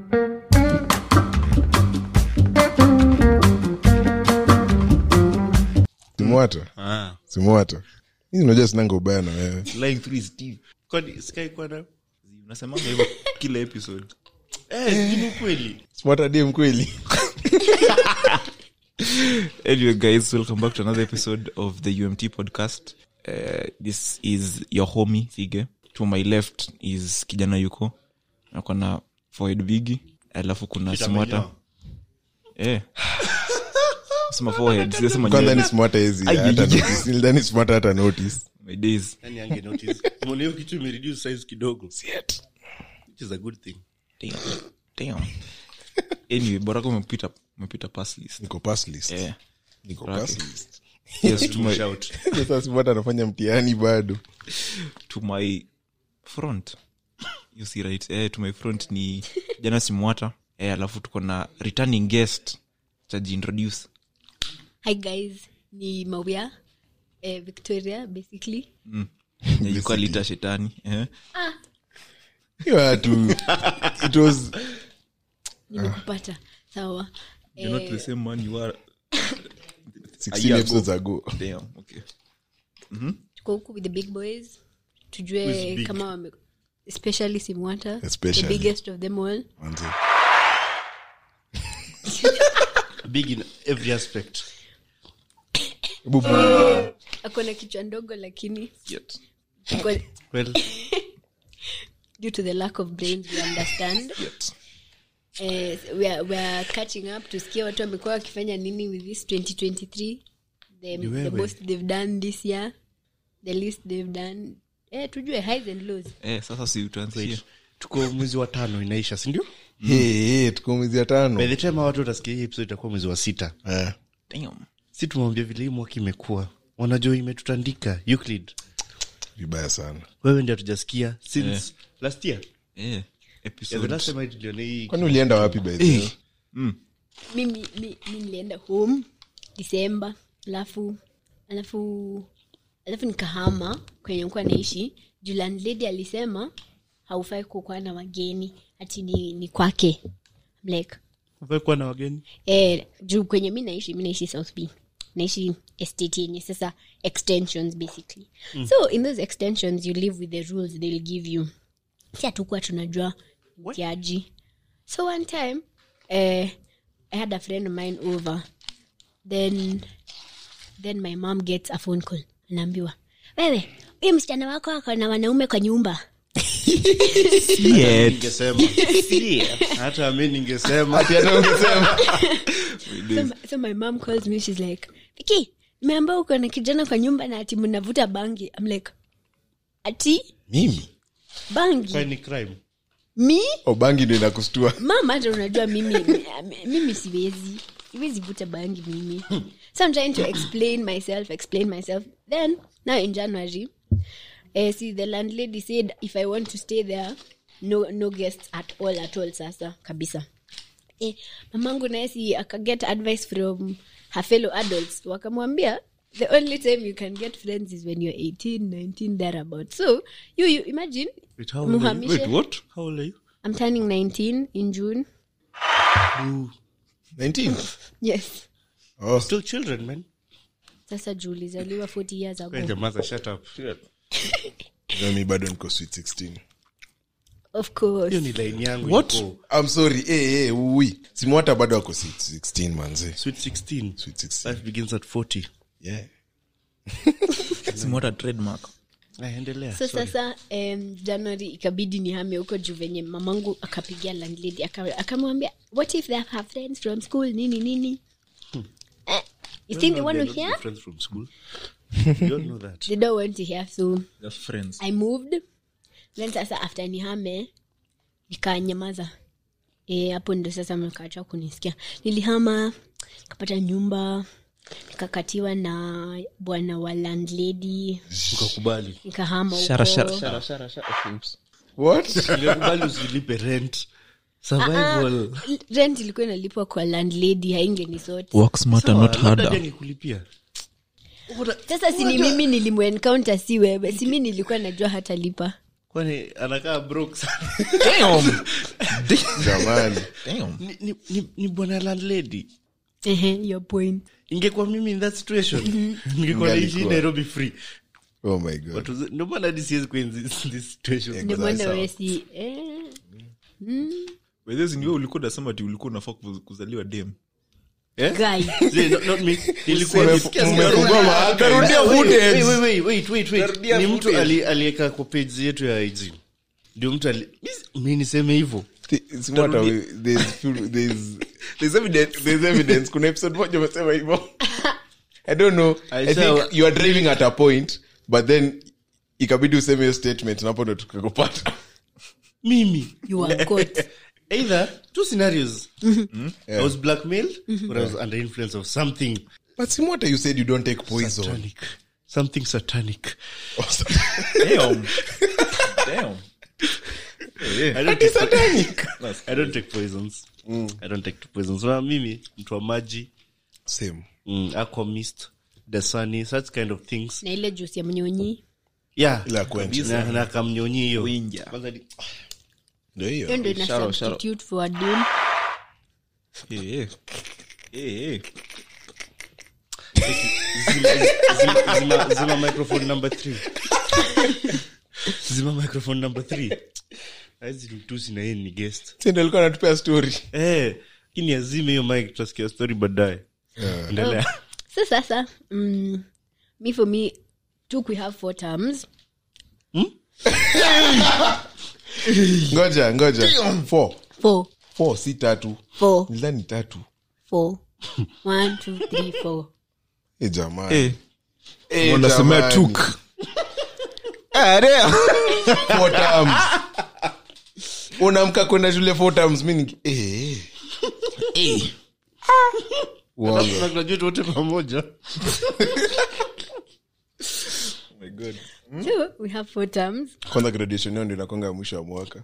simwata Ah, simwata hii unajua sinanga ubaya na wewe lying through his teeth. Kwani sky kwana unasemanga hivyo kila episode eh ni ukweli smata dem kweli anyway guys welcome back to another episode of the umt podcast uh, this is your homie fige to my left is kijana yuko ako na foid bigi alafu kuna smata eh sema forehead sijasema kwanza nywele. ni smata hizi Ai, hata ai, ai. notice. Nilidhani smata hata notice my days Nani ange notice? Umeona hiyo kitu imereduce size kidogo which is a good thing damn damn anyway borako umepita umepita pass list niko pass list eh niko Raki. pass list yes to my Shout. sasa smata anafanya mtihani bado to my front you see right eh, to my front ni jana simwata eh, alafu tuko na returning guest tajiintroduce hi guys ni mawia eh, victoria basically nyayuka lita shetani eh. hiyo watu it was nimekupata sawa You're not the eh, same man you are 16 year episodes ago damn okay tuko huku with the big boys tujue Who's big? kama wame especially simwata Especially. the biggest of them all manze. big in every aspect Hebu akona kichwa ndogo lakini Yet. kwa- well due to the lack of brains we understand Yet. eh, we, are, we are catching up tusikia watu wamekuwa wakifanya nini with this 2023 the, the wewe. most they've done this year the least they've done eh, tujue highs and lows eh, sasa si tuanzie tuko mwezi wa tano inaisha sindio Hey, hey, tuko mwezi ya by tano the time hawa watu watasikia hii episode itakuwa mwezi wa sita Eh, damn si tumwambia vile hii mwaka imekuwa wanajua imetutandika euclid vibaya sana wewe ndi hatujasikia since last year eh, yeah, the episode last time I tuliona hii kwani ulienda wapi by the way? mimi mi, mi nilienda home disemba alafu alafu alafu nikahama kwenye kuwa naishi juu landlady alisema haufai kukuwa na wageni hati ni, ni kwake I'm like Hufai kuwa na wageni eh, juu kwenye mi naishi mi naishi south b naishi estate yenye sasa extensions basically mm. so in those extensions you live with the rules they'll give you si hatukuwa tunajua mtiaji so one time eh, i had a friend of mine over then then my mom gets a phone call anaambiwa wewe huyu msichana wako ako na wanaume kwa nyumba ningesema hata mi ningesema so, my- so my mom calls me she's like viki nimeambia uko na kijana kwa nyumba na ati mnavuta bangi I'm like ati mimi bangi Kwani ni crime mi obangi ndo inakustua mama hata unajua mimi mimi siwezi siwezi vuta bangi mimi so i'm trying to explain myself explain myself then now in january uh, see the landlady said if i want to stay there no no guests at all at all sasa kabisa eh, mamangu naye si akaget advice from her fellow adults wakamwambia the only time you can get friends is when you're 18 19 thereabout so you, you imagine Wait, how old are you? muhamishe wait what How old are you? i'm turning 19 in june 19 yes oh, Still children man sasa juu ulizaliwa 40 years ago jamaza shut up no, mi bado niko sweet 16 of course hiyo ni line yangu What? iko. I'm sorry hey, hey, ui simwata bado ako sweet 16 manze sweet 16 sweet 16 life begins at 40 yeah simwata trademark Ah, endelea so sorry. sasa um, january ikabidi nihame huko juu venye mamangu akapigia landlady aka- akamwambia what if they have friends from school nini nini eh, you think they want to They're not hear friends from school you all know that they don't want to hear so just friends i moved then sasa after nihame nikanyamaza Eh, hapo ndo sasa mkaacha kunisikia nilihama nikapata nyumba nikakatiwa na bwana wa landlady ukakubali nikahama shara shara huko shara shara shara oops. what ungekubali usilipe rent survival rent ilikuwa inalipwa kwa landlady haingeni sote work smarter Sawa, not labda harder pia nikulipia sasa si ni mimi nilimuencounter si wewe si mi nilikuwa najua hatalipa kwani anakaa broke sana Damn. jamani Damn. ni, ni, ni, ni bwana landlady Ehe, your point ingekuwa mimi in that situation ningekuwa naishi Ingalikuwa. nairobi free oh my god Watu zi- ndio maana hadi siwezi kuwa in this, this situation ndio Sawa, maana sawa. wewe si eh, By the way, ni wewe ulikuwa unasema ati ulikuwa unafaa kuz- kuzaliwa dem guy See, not, not me. Ilikuwa Ume- nisikia umefungua sikia- mahakama. Utarudia Wait, footage. wait, wait, wait, wait, wait. Tarudia ni mtu footage. ali- alieka kwa page yetu ya ig ndio mtu ali- mi- mi niseme hivo It's what are we- there's few- there's- there's evidence- there's evidence. kuna episode moja umesema hivyo i don't know i Aisha- think you are driving at a point but then ikabidi useme hiyo statement napo ndo tukakupata mimi you are caught either two scenarios i was blackmailed or i was under influence of something but simwata you said you don't take poison satanic something satanic Damn. Damn. I don't take, I don't take poisons i don't take poisons so mimi mtu wa maji same mm, aquamist the sunny such kind of things na ile jusi ya mnyonyi yeah Ila quench. na, na kamnyonyi hiyo Winja. Kwanza ni- ndio hiyo hiyo ndo ina Sharo, sharo. substitute for a dune Eh, eh. Eh, eh. zima, zima, zima, zima microphone number three zima microphone number three aizi mtusi na yeye ni guest Sendo alikuwa anatupea story eh ini azime hiyo mic tutasikia story baadaye endelea so sasa mm, me for me took we have four terms ngoja ngoja four four four si tatu four nilidhani tatu four one two three four e jamani Eh. Eh, Wanasemea jamani. tuk. Ah, damn. Four terms. unaamka kwenda shule four terms mi niki- eh. Uongo. Na graduate wote pamoja so we have four terms kwanza graduation yao ndio inakwanga ya mwisho wa mwaka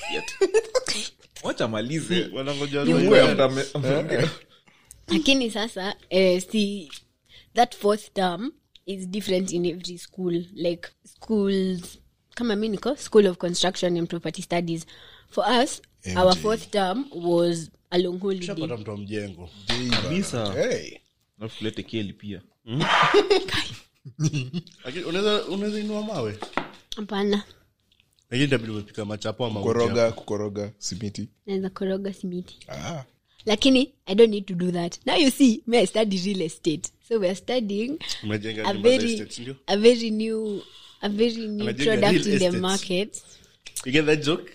Wacha malize. wanangoja Mungu ya mtame- mtame- lakini sasa eh, si that fourth term is different in every school like schools kama mi niko school of construction and property studies for us our fourth term was a long holiday pata mtu wa mjengo Kabisa. hey. Alafu tulete keli pia Lakini unaweza unaweza inua mawe hapana lakini itabidi umepika machapo ama kukoroga kukoroga simiti naweza koroga simiti ah. lakini i don't need to do that now you see me i study real estate so weare studying umejenga a nyumba za very estates, ndio a very new a very new Anajenga product real in the estates. market you get that joke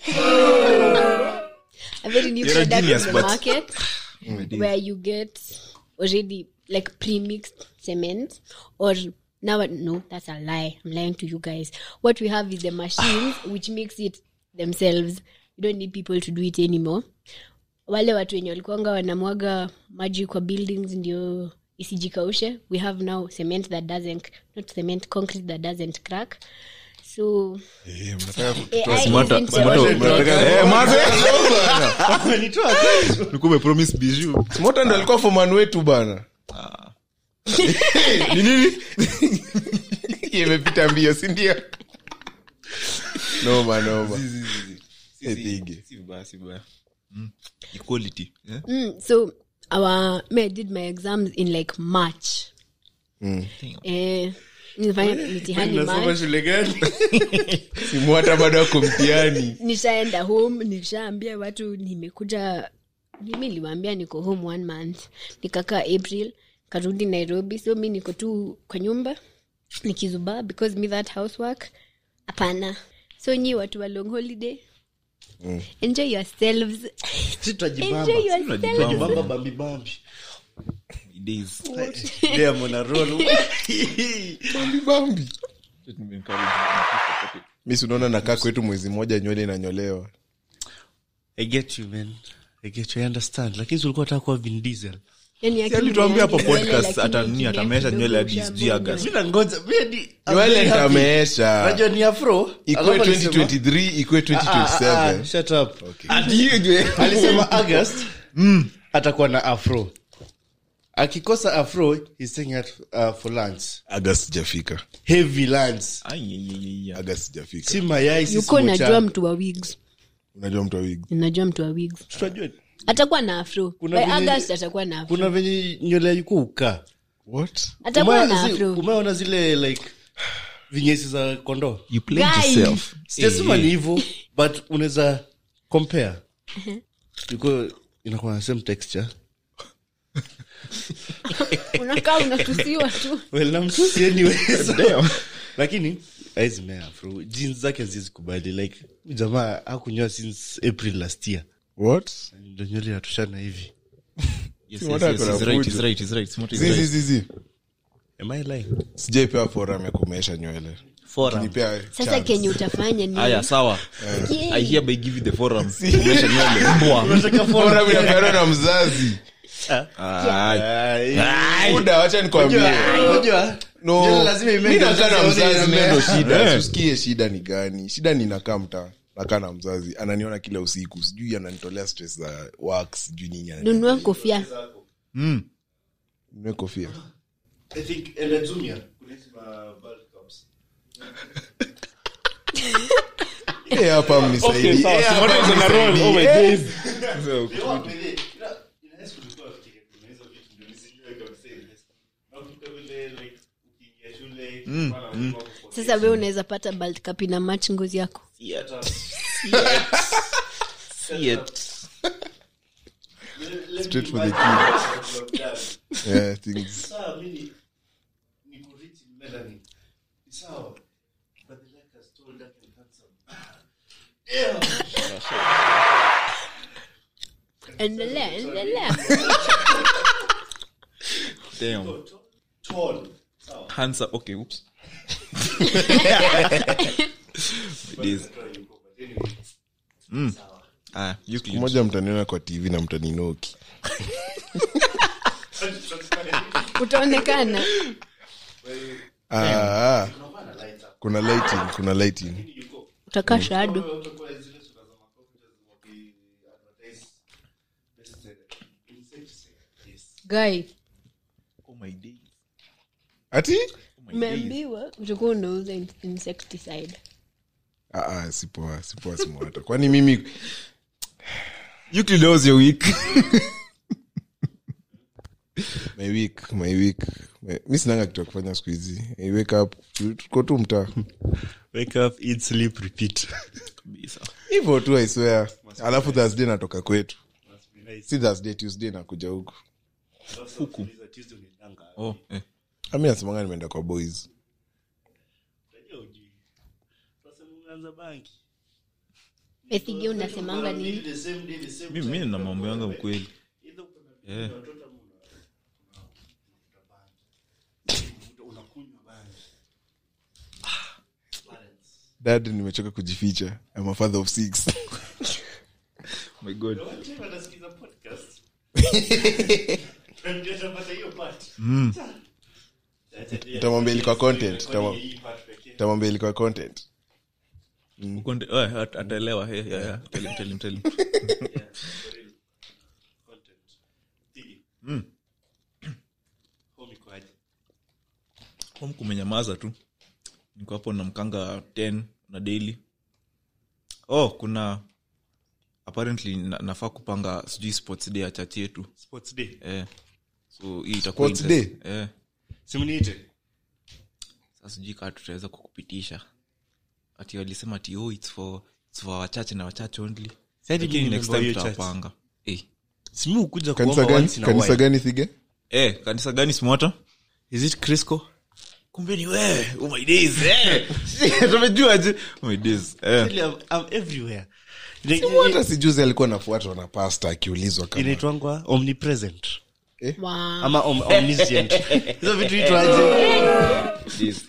a very new You're a product genius, in the but- market where you get already like pre-mixed cement or now no that's a lie i'm lying to you guys what we have is the machines which makes it themselves you don't need people to do it anymore wale watu wenye walikuanga wanamwaga maji kwa buildings ndio isijikaushe we have now cement that doesn't not cement concrete that doesn't crack so Eh, mnataka ku- AI Smata- isn't the smata- only mnataka- Eh, maze. Amenitoa Ulikuwa umepromise bijou. smota ndo alikuwa foman wetu bana Ni nini? Hii imepita mbio sindio noma noma Eh, thige. Si vibaya, si vibaya. Mm. Equality. eh? Mm, so our me I did my exams in like March. Eh, nilifanya mitihani nasoma March. shule gani simu hata bado ako mtiani nishaenda home nishaambia watu nimekuja mimi niliwaambia niko home one month nikakaa april karudi nairobi so mi niko tu kwa nyumba nikizubaa because me that housework hapana so nyi watu wa long holiday enjoy yourselves Si tutajibamba. enjoy yourselves Tutajibamba bambi bambi Days. Lea mwana roll. bambi bambi Nimeencourage. mi sinaona nakaa kwetu mwezi mmoja nywele inanyolewa I get you man I get you I understand lakini si ulikuwa unataka kuwa Vin Diesel yani Si alituambia hapo akili podcast lakini ata nini, kirefu atamesha kidogo nywele hadi ushagonga. sijui August. Mimi nangoja mimi hadi- I'm nywele very happy. ntameesha Unajua ni afro ikwe Alafu alisema- 2023 ikwe Ah, ah, ah, 2027 shut up alisema august atakuwa na afro akikosa afro he's staying at uh, for lunch aga sijafika heavy lunch Ai, ai, ai, ai. aga sijafika si mayai si yuko najua smocha. mtu wa wigs unajua mtu wa wig najua mtu wa wigs Tutajua. atakuwa na afro Kuna By venye- august atakuwa na afro kuna venye nywele yuko ukaa what atakuwa na afro umeona zile like vinyesi za kondoo You played Guy. yourself. sijasema ni hivo but unaweza compare yuko inakuwa na same texture unakaa unatusiwa tu well namtusi anyways lakini aizimea afro jeans zake zizikubali like huyu jamaa hakunyoa since april last year what ndo nywele yatoshana hivi Yes, Si yes, watu yes, wako na he's right, fujo. he's right, he's right. Smart is zi zi right. zi zi am i lying sijaipewa forum ya kumesha nywele Ukinipea sasa chance. kenye utafanya ni Aya, sawa. Yeah. I hereby give you the forum. Kumesha nywele. Mbwa. Forum inapeanwa na mzazi Ai. muda wacha nikwambie Unajua, No, nywele lazima imee mi ndio nakaa na mzazi aone mzazi inamea. nendo shida Eh. usikie shida ni gani shida ni nakaa mtaa nakaa na mzazi ananiona kila usiku sijui ananitolea stress za work sijui nini anani- nunua kofia Nunue kofia I think, and a junior, kuna hizi ma bulk cups. Eh, hapa mnisaidie. Eh, hapa mnisaidie. Eh, You know what, by the way, ina- ina high school tulikuwa tukifikiria kuna hizo vitu ndio nisijue kabisa invest. Nakumbuka vile, like, ukiingia shule, kulikuwa na watu wako kwa sasa we unaweza pata bald cap ina match ngozi yako See it. Straight for the kids. yeah, things. Sawa, mimi niko rich in melanin. Ni sawa. But the like has told dark and handsome. endelea endelea Damn. Tall. Sawa. Hands up. Okay, oops. It is. Mm. Ah, Euclid. moja mtaniona kwa tv na mtaninoki utaonekana ah, ah. kuna lighting kuna lighting utakaa shado Utakuwa zile sura za makompyuta waki-advertise pesticide. Insecticide. Yes. guy Oh my days. ati Oh my days. umeambiwa utakuwa unauza in- insecticide ah, ah, sipoa sipoa simwata kwani mimi Euclid, how was your week? my week my week my- mi sinanga kitu ya kufanya siku hizi I wake up tu- tuko tu mtaa Wake up, eat, sleep, repeat. Kabisa. hivyo tu i swear alafu thursday natoka kwetu Must be nice. si thursday tuesday nakuja huku Huku. Tuesday unaendanga. Oh, eh. ami nasemanga nimeenda kwa boys Unajua hujui. Sasa umeanza banki. ethige unasemanga nini The same day, the same Mi- mi nina mambo yanga ukweli Either uko na Eh. watoto ama una- unavuta bangi. Unakunywa bangi. Balance. dad nimechoka kujificha I'm a father of six my god One time anasikiza podcast. Ndio atapata hiyo part. Nitamwambia ilikuwa content, Recording nitamwa- hii part pekee. tamwambia ilikuwa content Ukonde- eh, at- ataelewa eh, yeah, yeah. Tell him, tell him, tell him. Content. Tigi. Home iko aje? home kumenyamaza tu niko hapo na mkanga 10 na daily oh kuna apparently na, nafaa kupanga sijui sports day ya chachi yetu Sports day. eh. so hii itakuwa Sports interest- eh. Simniite. sasa sijui kaa tutaweza kukupitisha ati walisema ati oh, it's for, it's for wachache na wachache only Sasa lakini mimi next member time wa hiyo church. tutawapanga eh. Simi ukuja kanisa kuomba gani once in a kanisa while. gani thige eh, kanisa gani simota Is it Crisco? kumbe ni wewe oh my days eh. tumejuaje oh my days eh. Really, I'm, I'm everywhere. Ina- hata sijuzi alikuwa nafuatwa na pasta akiulizwa kama inaitwangwa omnipresent wow. ama om, omniscient hizo vitu itwaje Days.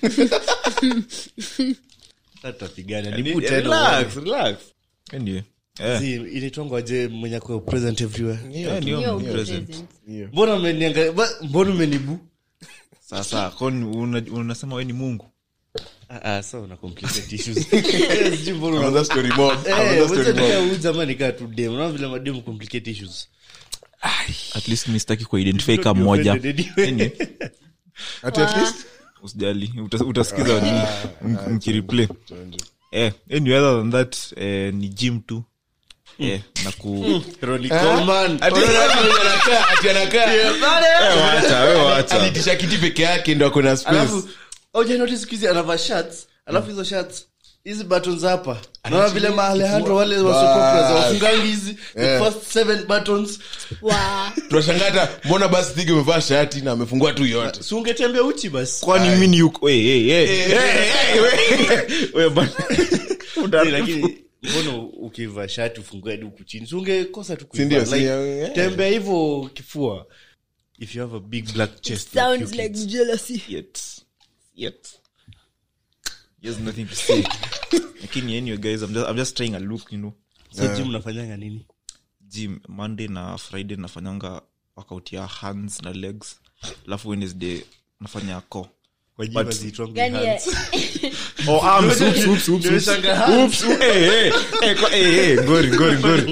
tatapigana Relax, nibu tena relax. Anyway, eh, Si, inaitwangwaje mwenye ako present everywhere eh, ni Hiyo omnipresent. present. mbona umeniangalia ba- mbona umenibu sasa kwani una- unasema we ni mungu Ah, ah, so una complicate issues. Sijui mbona una- Another story mob. Eh, Another story wacha mob. nikaa huyu jamaa nikaa tu dem. Unaona vile madem complicate issues at least mi sitaki kuidentify ka moja Anyway, Ati at least? usijali uta- utasikiza ni- m- mkireplay eh, anyway, other than that eh, ni gym tu eh, na ku Ronnie Coleman. Ati- anakaa- ati anakaa. wacha we wacha alitisha kiti peke yake ndo akona space alafu auja notice siku hizi anavaa shirts alafu hizo shirts hizi buttons hapa naona vile maalejandro wale wasopopras wafungangi hizi the first seven buttons Wa- tunashangata mbona basi thigi umevaa shati na amefungua tu yote si ungetembea uchi basi kwani mini yuko hey, hey, hey, hey, hey, we- we bana. Eh, lakini mbona ukivaa shati ufungue hadi huku chini si ungekosa tu kuivaa. Sindio, si- Like, yeah. tembea hivyo kifua if you have a big black chest like sounds you like kids. jealousy yet yet there's nothing to say lakini anyway guys I'm just, i'm just trying a look you know so gym unafanyanga nini gym monday na friday nafanyanga workout ya hands na legs alafu wednesday nafanya co kwa gym But- haziitwangi Gani ya- hands. oh arms oops oops oops Nimeshanga hands. oops hey hey hey kwa- hey hey ngori ngori ngori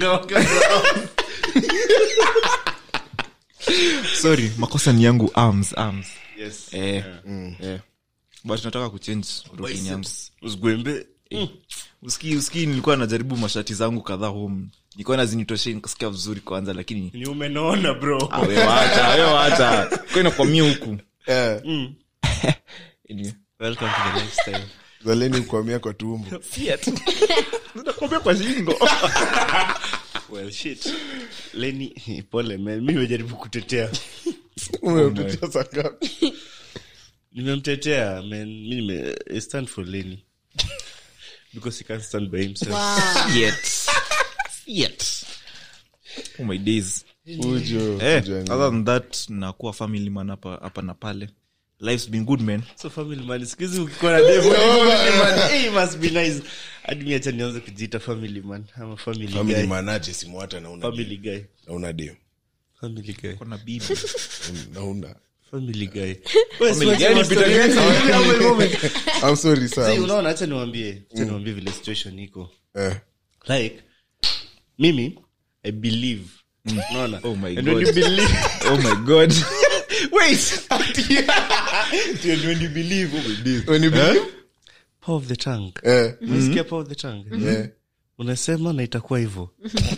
sorry makosa ni yangu arms arms Yes. eh eh but nataka kuchange routine yangu Biceps. Usigwembe. uski uski nilikuwa najaribu mashati zangu kadhaa home nilikuwa nazinitoshe nikasikia vizuri kwanza lakini ni umenaona bro Ah, we wacha we wacha kwa inakwamia huku Eh, Anyway. welcome to the lifestyle zaleni kuamia kwa tumbo nakwambia kwa shingo well shit leni pole man mi nimejaribu kutetea umemtetea sangapi nimemtetea man mi nime I stand for leni because he can't stand by himself Wow. yet yet oh my days ujo eh ujo ni- other than that nakuwa family man hapa hapa na pale life's been good man so family man sikuhizi ukikuwa na demo family man hey, must be nice hadi mi acha nianze kujiita family man ama family, family guy manaje simu hata nauna family guy nauna dem family guy kona bibi nauna family guy Family gani, Peter Gates? i'm sorry See, sir unaona acha niwambie acha niwambie vile situation iko eh like mimi i believe unaona Oh my and when God. you believe oh my god wait and when you believe oh my days. when you believe power of the tongue eh unasikia power of the tongue eh unasema na itakuwa hivyo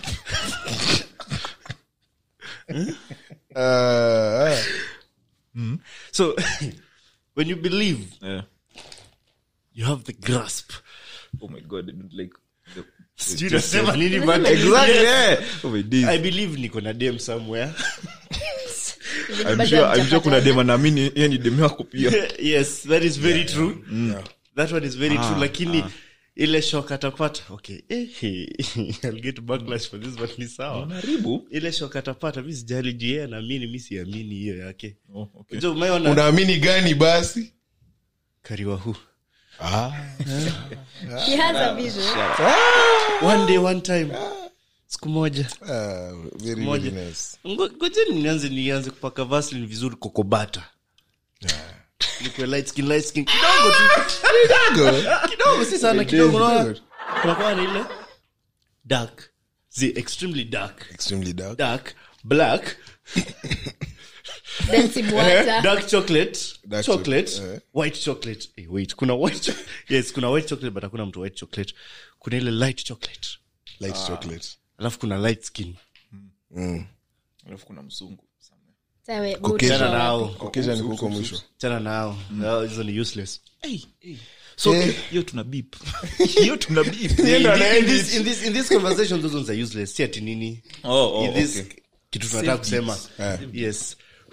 ah ah. so when you believe yeah. you have the grasp oh my god i don't like the, sijui nasema nini but exactly Yes. yeah. oh my days i believe niko na dem somewhere i'm sure i'm sure kuna dema naamini yeye ni demu yako pia yes that is very true that one is very true lakini ile shok atapata okay eh, I'll get backlash for this but ni sawa unaharibu ile shok atapata mi sijali juu yeye anaamini mi siamini hiyo yake oh, okay. Unajua umeona unaamini gani basi kariwa hu ah He has a vision. one day one time siku moja ah very Moja. very nice Ngo- ngojeni nianze nianze kupaka vaseline vizuri kokobata Nikuwe light skin, light skin. kidogo tu kidogo kidogo si sana kidogo Kidogo. unaona? kunakuwa na ile dark the extremely dark extremely dark dark black Then simwacha. dark chocolate Dark chocolate chocolate, eh. white chocolate hey, wait kuna white cho- yes kuna white chocolate but hakuna mtu white chocolate kuna ile light chocolate light chocolate alafu kuna light skin alafu kuna mzungu Sawa, Caucasian. chana buta. nao kokesha ni kuko mwisho chana nao Hao hizo ni useless so Eh. hiyo tuna beep hiyo tuna beep in, in, this, in, this, in this conversation those ones are useless si ati nini oh, oh, in this okay. kitu tunataka kusema Eh. yes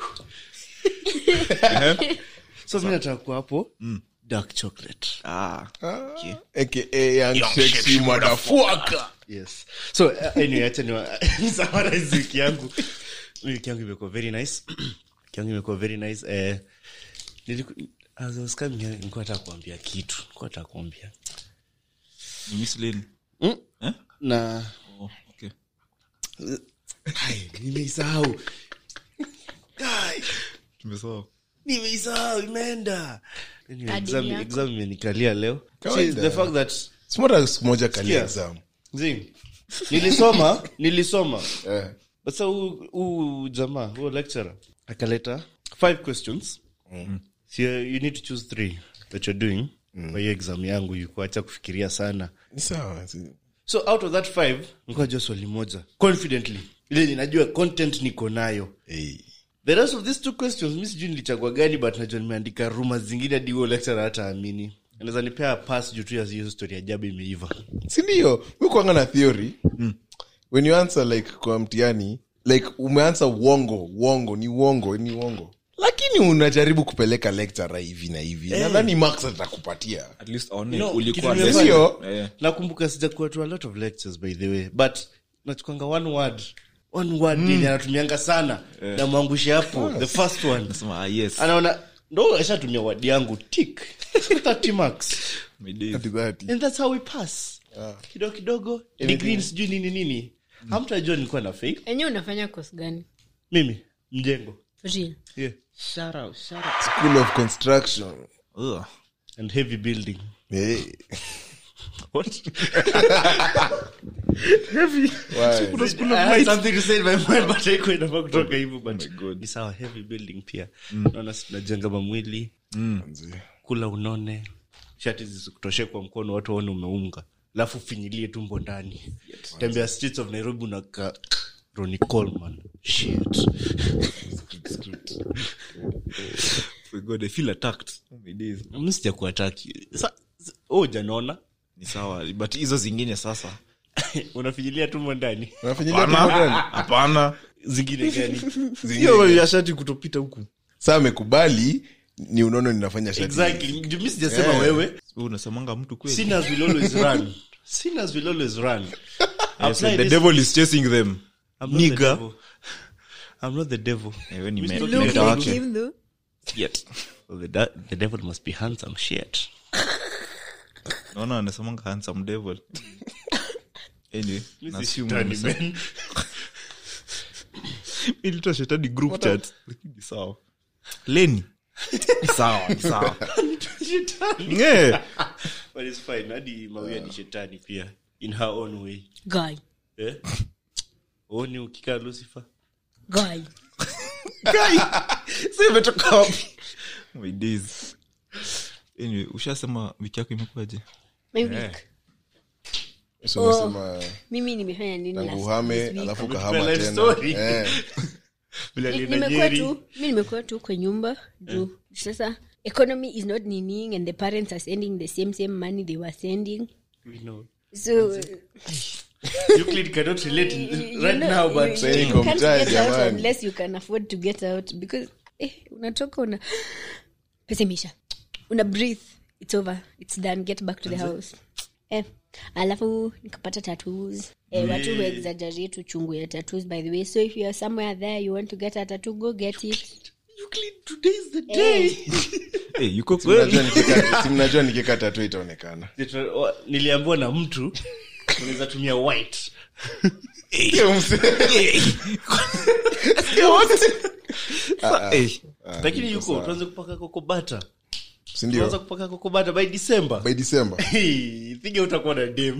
so mi nataka kuwa hapo dark chocolate ah okay. aka young sexy motherfucker yes so uh, anyway acha ni summarize wiki yangu wiki yangu imekuwa very nice wiki yangu imekuwa very nice eh niliku- as I was coming here, nilikuwa nataka kuambia kitu nilikuwa nataka kuambia ni miss lane Mm. eh na oh okay Ai, nimeisahau Ai, tumesahau nimeisahau imeenda Anyway, Adili exam- yako. exam imenikalia leo Kawaida. See, the fact that smota siku moja kali Sikia. exam Zing, nilisoma nilisoma eh but sa huu jamaa huo lecturer akaleta five questions so you you need to choose three that you're doing kwa hiyo exam yangu yukuacha kufikiria sana Ni sawa. si- so out of that five nikajua swali moja confidently ile ninajua content niko nayo Hey. the rest of these two questions mi sijui nilichagua gani but najua nimeandika rumors zingine hadi huo lecturer hata amini anaweza nipea pass juu tu ya hiyo story ya jabu imeiva sindio kuanga na theory when you answer like kwa mtiani like umeansa uongo uongo ni uongo ni uongo lakini unajaribu kupeleka lecturer hivi na hivi nadhani max atakupatia at least aone You know, ulikuwa kitu the- nimefanya- Eh. nakumbuka sijakuwa to a lot of lectures by the way but nachukwanga one word one word mm. anatumianga sana yeah. namwangushe hapo the first one Nasema, ah, yes. anaona ndo ashatumia word yangu tik 30 marks My days. Ati that. and that's how we pass kidogo kidogo degree sijui nini nini hamtajua nilikuwa na fake enyewe unafanya kos gani mimi mjengo Real. yeah. school of construction Ugh. and heavy building hey. What? Why? I had something to say in my mind but haikuwa inafaa kutoka hivyo but God. ni sawa heavy building pia naona si tunajenga mamwili Manzi. kula unone shati zisikutoshe kwa mkono watu waone umeunga alafu finyilie tumbo ndani tembea streets of nairobi unaka Ronnie Coleman. Shit. My God, I feel attacked. Oh, my days. Mi sijakuataki Sa- s- oh, hujaniona ni sawa but hizo zingine sasa unafinyilia tumbo ndani Unafinyilia tumbo ndani? hapana zingine gani hiyo ya shati kutopita huku saa amekubali ni unono ninafanya shati exactly Ndio mi sijasema Yeah. wewe Wewe unasemanga mtu kweli sinners will always run sinners will always run Yes, Apply the this- devil is chasing them I'm not the Nigga. devil. I'm not the devil. Eh, we ni Mr. me- Look meta like wake. him though. Yet. Well, the, da- the devil must be handsome shit. naona anasemanga handsome devil anyway na-assume Shetani, unasema- man. Mi nilitoa shetani group chat lakini ni sawa leni Ni sawa ni sawa Shetani. Eh, But it's fine. Hadi Mawia ni shetani pia in her own way. Guy. Eh? Oni ukikaa Lucifer. Guy. sasa imetoka wapi my days anyway ushasema wiki yako imekuwaje My week. So unasema mimi nimefanya nini tangu last- uhame this week? alafu Ametupa ukahama life tena story. Eh. Vile Ni- alienda nimekuwa Nyeri. tu mi nimekuwa tu kwa nyumba juu sasa economy is not nining and the parents are sending the same same money they were sending We know. so Euclid cannot relate in- you right know, now, you- but you, Sasa you iko can't mtaa, get out jamani. unless you can afford to get out because eh, unatoka una pesa imeisha una breathe it's over it's done get back to the house eh, alafu nikapata tattoos eh, watu huexaggerate uchungu ya tattoos by the way so if you are somewhere there you want to get a tattoo go get it Euclid, today is the day. Eh, yuko Mnajua kweli nikikata- si mnajua nikikata tu itaonekana niliambiwa na mtu unaweza tumia white Eh, lakini yuko tuanze kupaka kokobata tuanze sindio kupaka kokobata by december by december Hey, piga utakuwa na dem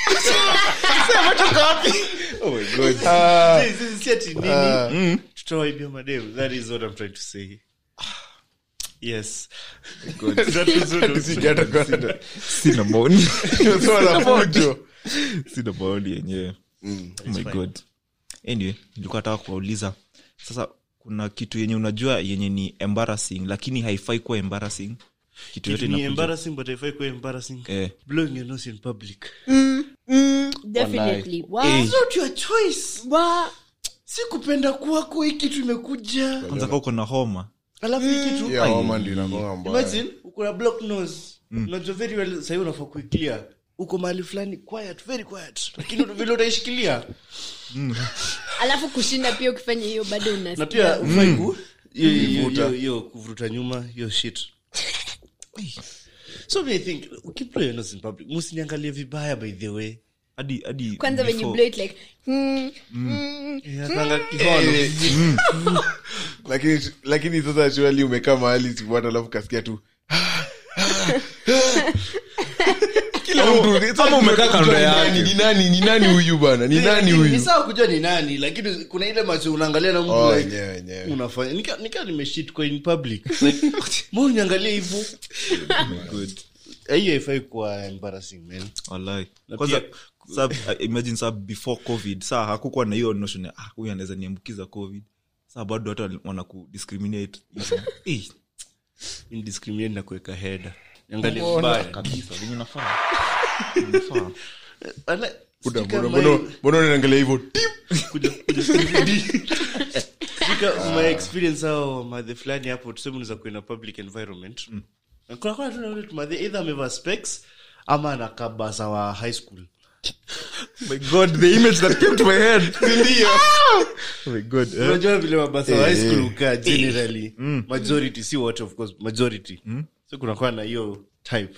oh my god Si- si- si ati nini tutawaibia madem that is what i'm trying to say yes That is what I'm Sikata kwenda. sina maoni Sema na fujo. sina maoni yenyewe oh my god anyway nilikuwa nataka kuwauliza sasa kuna kitu yenye unajua yenye ni embarrassing lakini haifai kuwa embarrassing kitu yote It ni inakuja- embarrassing but haifai kuwa embarrassing Eh. blowing your nose in public definitely wow. Eh. It's not your choice Wow. si kupenda kwako hii kitu imekuja kwanza kaa uko na homa alafu hii kitu Yeah, homa ndio inakuanga mbaya. imagine uko na block nose unajua very well sahii unafaa kuiclear uko mahali fulani quiet very quiet lakini vile utaishikilia alafu kushinda pia ukifanya hiyo bado na unasikia pia ufai ku hiyo- hiyo- Kuvuta. hiyo- hiyo kuvuruta nyuma hiyo shit so me I think ukiblow your nose in public musiniangalie vibaya by the way hadi hadi kwanza when you before- blow it like hmm, hmm. Inakanga kihono lakini lakini sasa shuali umekaa mahali sifuata alafu kasikia tu kila mtu- Kama umekaa kando Ni yake. nani, ni nani ni nani huyu bana ni nani Ni- huyu ni sawa kujua ni nani lakini kuna ile macho unaangalia na mtu Oh, like, yenyewe, yenyewe. unafanya nika, nika nimeshit kwa in public like mbona uniangalia hivyo Good. Eh, hiyo haifai kuwa embarrassing man Wallahi. Na Kwanza, pia- sa- uh, imagine sa before covid saa hakukuwa na hiyo notion ya ah, huyu anaweza niambukiza covid saa bado watu wana kudiscriminate Eh, indiscriminate na kuweka header niangalie vibaya kabisa venye nafaa Nafaa. Wala- Buda, stika mbona- my- mbona- mbona unaangalia hivyo Tip! kuja- kuja CBD. Stika my experience au madhe fulani hapo tuseme unaweza kuwa in a public environment Na kuna kuna tu na yule tu madhe either amevaa specs ama anakaa basa wa high school my god the image that came to my head Ndio. oh my god eh. unajua vile mabasa wa high Eh, school eh. ukaa generally majority si wote of course majority so kunakuwa na hiyo type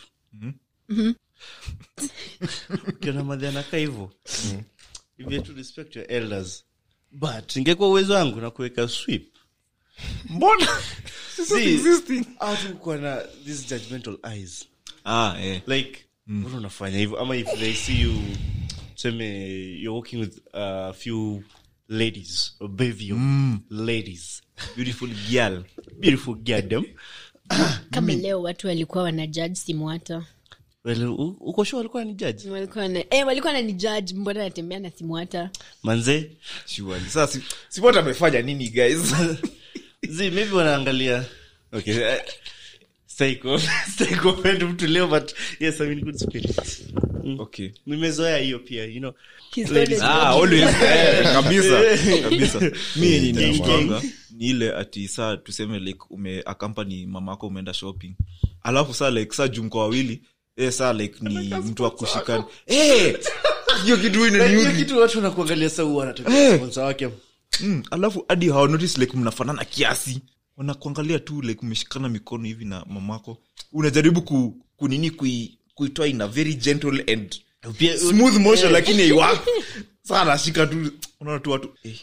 ukiona madhe anakaa hivo you have to respect your elders but ingekuwa uwezo wangu na kuweka sweep mbona See, existing. au tu kuwa na these judgmental eyes ah eh like mbona unafanya hivyo ama if they see you tuseme you're working with a few ladies a bevy of ladies beautiful girl beautiful gadam kama leo watu walikuwa wana judge simwata well, u- uko sure alikuwa ni judge walikuwa na eh, walikuwa nani judge mbona natembea na simwata manze surely sasa si, si what amefanya nini guys zi maybe wanaangalia okay eh, stay co- stay comment mtu leo but yes I'm in good spirits okay nimezoea hiyo pia you know He's Ladies- always ah walking. always eh, kabisa kabisa mi yenye Gang, inakwanga ni ile ati saa tuseme like ume akampani mama yako umeenda shopping alafu saa like saa jumko wawili eh saa like ni mtu wa kushikana eh hiyo kitu Like, hiyo inaniudhi kitu watu wanakuangalia sa huwa Eh. anataka sponsor wake mm, alafu hadi hawa notice like mnafanana kiasi wanakuangalia tu like umeshikana mikono hivi na mamako unajaribu ku, kunini kui, kuitoa in a very gentle and Pia- smooth motion lakini haiwaki saa anashika tu unaona tu watu eh.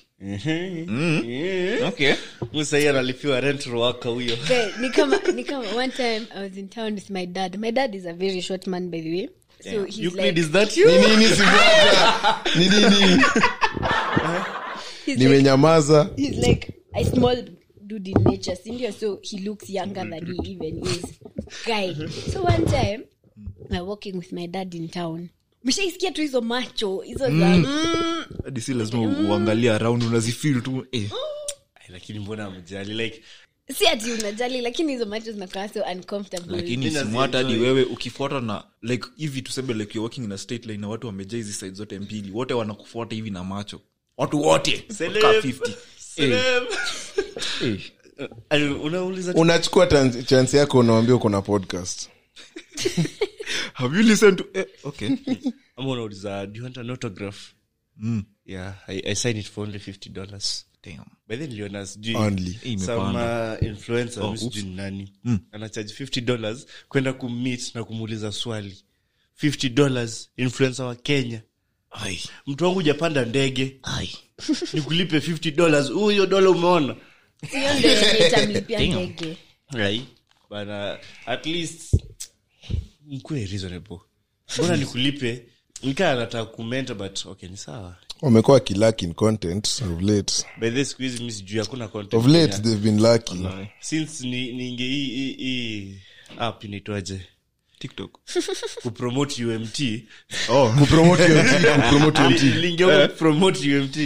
Mhm. okay sahii analipiwa rent waka huyo Okay, ni kama ni kama one time i was in town with my dad my dad is a very short man by the way so he's Euclid, like is that you? ni nini simwata ni nini he's like, nimenyamaza he's like a small dude in nature sindio so he looks younger than he even is guy so one time we're walking with my dad in town mshaisikia tu hizo macho hizo za mm. hadi si lazima uangalie around unazifil tu eh. Ay, lakini mbona amjali like si ati unajali lakini hizo macho zinakaa so uncomfortable lakini Mimi simwata hadi nazienjoy. wewe ukifuata na like hivi tuseme like you're working in a state line na watu wamejaa hizi side zote mbili wote wanakufuata hivi na macho watu wote Celeb. Kaa 50 eh, Celeb. eh. Ay, unauliza tu- unachukua tan- chance yako unawambia uko na podcast have you listened to eh, okay ama unauliza do you want an autograph yeah I, i sign it for only 50 dollars damn by then niliona sijui Only. Eh, some imepanda uh, influencer Oh, mi sijui ni nani anacharge 50 dollars kwenda kummeet na kumuuliza swali 50 dollars influencer wa kenya ai mtu wangu ujapanda ndege ai nikulipe 50 dollars huyo dola umeona hiyo ndio yenye itamlipia Damn. ndege right bana at least mkue reasonable mbona nikulipe nikaa anataka kumenta but okay ni sawa wamekuwa kilack in content of late by the siku hizi mi sijui hakuna content of late Kenya. they've been lucky since ni ninge hii hii hii app inaitwaje tiktok kupromote umt oh kupromote UMT, kupromote UMT. lingeuka kupromote umt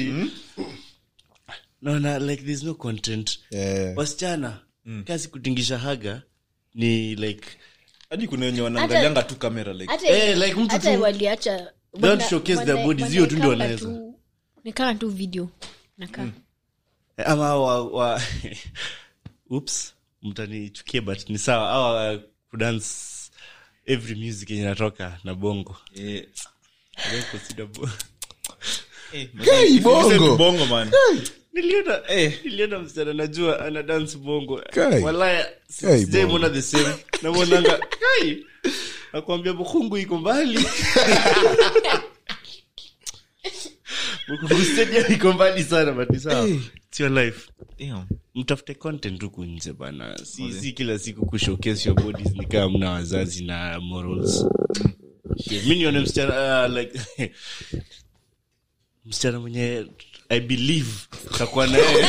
naona like there's no content Yeah. wasichana kazi kutingisha haga ni like hadi kuna wenye wanaangalianga tu kamera like hata Eh, like mtu hata tu- waliacha Don't showcase their bodies, hiyo tu ndio wanaweza. nikaa tu video nakaa ama wa, wa oops mtanichukia but ni sawa awa kudance every music yenye natoka na bongo eh, I don't consider bo- eh, Hey, if you listen to bongo. bongo man niliona Eh. niliona msichana najua ana dance bongo Kai. walaya Kai, sijaimona the same namwonanga kai nakwambia bukungu iko mbali bukungu stadium iko mbali sana but ni sawa Eh. it's your life damn mtafute content huku nje bana si, si kila siku kushowcase your bodies ni kama mna wazazi na morals Shit, mi nione msichana uh, like msichana mwenye i believe takuwa naye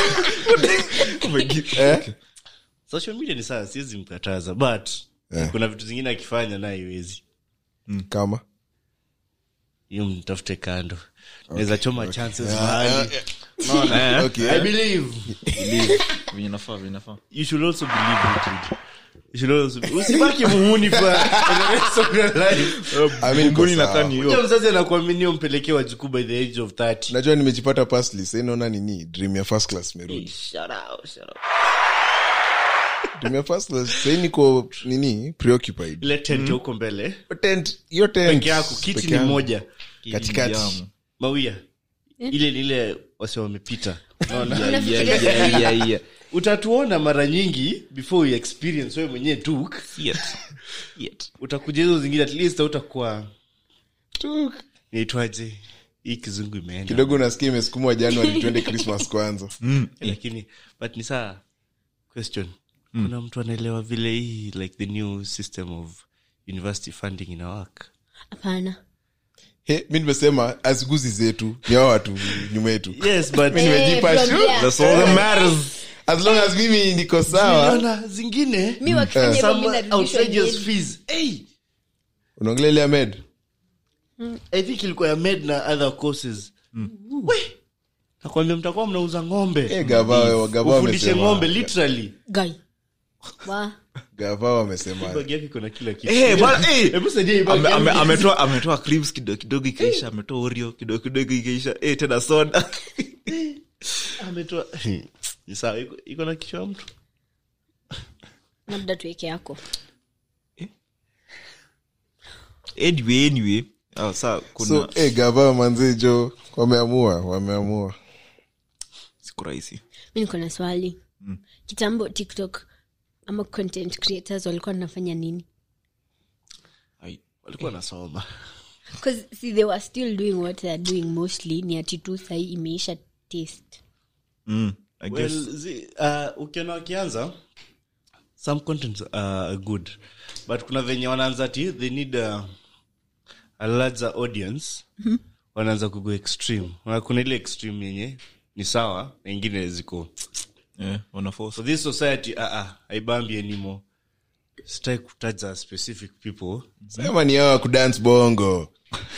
social media ni sawa siwezi mkataza but Eh. kuna vitu zingine akifanya naye iwezi kama hiyo mtafute kando naweza choma chances mahali Eh, okay. i believe venye nafaa venye nafaa you should also believe it Rudy. you should also usibaki muhuni for the rest of your life I mean, Mbuni iko na sawa. kani Kuja hiyo mzazi anakuaminia umpelekee wajukuu by the age of 30 najua nimejipata pasli sainaona nini dream ya first class merudi Shut up, shut up. dream ya first class sai niko nini preoccupied ile tent ya huko mbele Hiyo tent hiyo tent peke yako kiti peke ni yangu. moja katikati Jamu. mawia ile ni ile wase wamepita Unaona? Yeah, yeah, yeah, yeah, yeah. utatuona mara nyingi before you experience wewe mwenyewe tuk Yet. Yet. utakuja hizo zingine at least utakuwa Tuk. naitwaje hii kizungu imeenda kidogo nasikia imesukumwa januari twende christmas kwanza lakini but ni saa question kuna mtu anaelewa vile hii like the new system of university funding ina work hapana He, mi nimesema aziguzi zetu ni hao watu nyuma yetu yes but Mi nimejipa from shu- there. That's all that matters. as long as mimi niko sawa Niliona zingine mi wakifanya hivyo mi some narudishwa outrageous miezi. fees hey unaongelea ile ya med i think ilikuwa ya med na other courses we nakwambia mtakuwa mnauza ng'ombe Eh, gava gava ufundishe wamesema ng'ombe literally Guy. Wa. gava wamesema bag yake iko na kila kitu Eh, bwana, eh. hebu saidia hii bag Ame- yangu. ame- ametoa ametoa cribs kidogo kidogo ikaisha ametoa orio kidogo kidogo ikaisha eh, tena soda ametoa ni sawa iko- iko na kichwa ya mtu labda tuweke yako anyway anyway ah, saa kuna so eh, gava manze jo wameamua wameamua siku rahisi mi niko na swali kitambo tiktok ama content creators walikuwa wanafanya nini Ai, walikuwa nasoma bcause see they were still doing what theyare doing mostly ni ati tu sahii imeisha taste mm, I guess. well zi, uh, ukiona wakianza some contents are good but kuna venye wanaanza ti they need a, a larger audience wanaanza kugo extreme Wana- kuna ile extreme yenye ni sawa na ingine ziko Eh, wana force. for this society uh, uh, haibambi anymore sitaki kutaja specific people sema ni hawa kudance bongo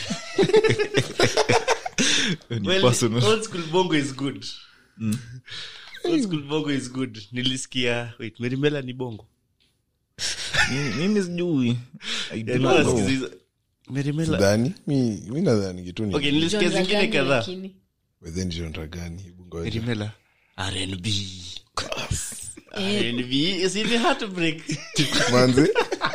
Ni well, personal. old school bongo is good old school bongo is good nilisikia wait merimela ni bongo Mimi- mimi sijui I do Yeah, not no, know. nasikiza hizo- merimela dhani mi mi nadhani kitu ni okay nilisikia Genre zingine gani kadhaa lakini? within genre gani Hebu ngoja. merimela rnb rnb is in the heartbreak manze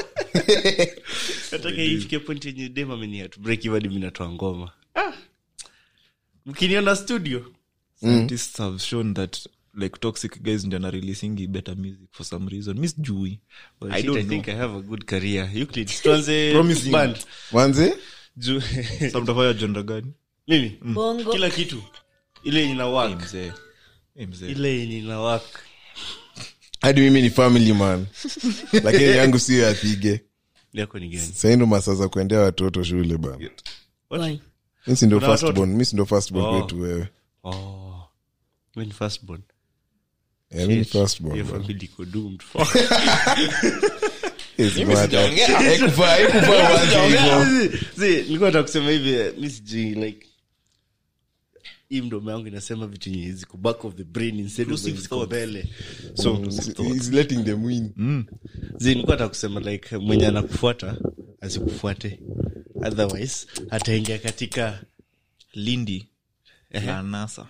nataka ifike point yenye dem ameni heartbreak hivyo hadi mimi natoa ngoma Ah. mkiniona studio Scientists have shown that like toxic guys ndio ana releasing better music for some reason mi sijui Well, i shit, don't I know think I have a good career. Euclid, tuanze Promising. band. manze Juu- Sa mtafanya genre gani Mimi? bongo kila kitu ile yenye ina Eh, work mzee Eh, mzee ile yenye ina work hadi mimi ni family man lakini yangu sio yathige yako ni gani saindo masaa za kuendea watoto shule bana Why? mi si ndo Kuna watoto? firstborn mi si ndo firstborn Oh. kwetu wewe oh Wewe ni firstborn. Eh, mi ni Shit. firstborn Your bana. family iko doomed. Yes, bana. Haikufaa- haikufaa uanze hivyo. See, nilikuwa nataka kusema hivi eh, mi sijui like hii mdomo yangu inasema vitu yenye ziko back of the brain instead of Intrusive zenye ziko thoughts. mbele so He's letting them win. zi nilikuwa nataka kusema like mwenye anakufuata asikufuate otherwise ataingia katika lindi la nasa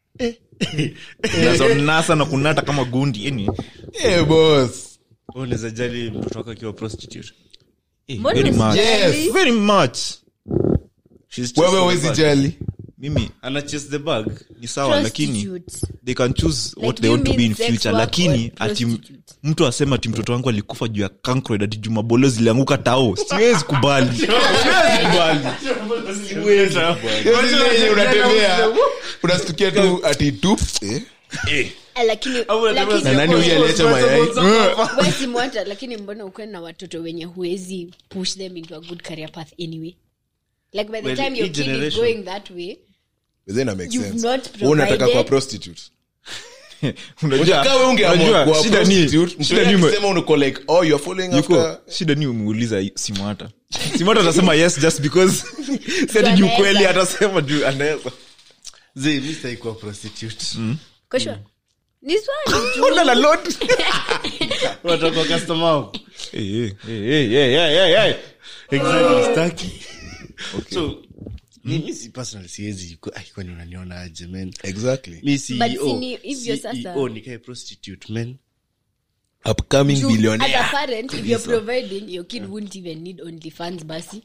Nazo nasa na kunata kama gundi yani Eh, boss. unaweza jali mtoto wako akiwa prostitute eh, Mbona very much Yes. very much She's wewe just wezi bad. jali mimi ana chase the bag ni sawa lakini Prostitutes. they can choose Like, what do they you want to be mean in sex future work lakini or ati m- prostitute? mtu asema ati mtoto wangu alikufa juu ya cancroid ati juu mabolo zilianguka tao siwezi kubali siwezi kubali Hiyo zile yenye unatembea unastukia tu ati tu eh, Ah, lakini Au unataka lakini- Na nani huyu aliacha mayai? Wewe si mwata lakini mbona ukwe na watoto wenye huwezi push them into a good career path anyway like by the Well, time your hii kid is generation- going that way But then that makes You've sense. not Wewe unataka provided- kuwa prostitute Unajua- Unataka wewe ungeamua unajua, kuwa shida ni- prostitute, shida mtu ni ume- akisema uko like oh you're following yuko after shida ni umeuliza simwata simwata atasema yes just because sati juu anaweza. kweli atasema juu anaweza Zee, mi sitaki kuwa prostitute. Kwa sure. ni swali tu Ona la load. Unataka kuwa customer wangu? Eh, eh, eh, eh, eh, eh, eh. Exactly, sitaki. So, mi- mi si personally siwezi ku- ai, kwani unaniona aje man exactly mi But CEO, si ni hivyo sasa. CEO nikae prostitute man upcoming True. As a billionaire parent, if you're providing, your kid wouldn't even need only funds basi.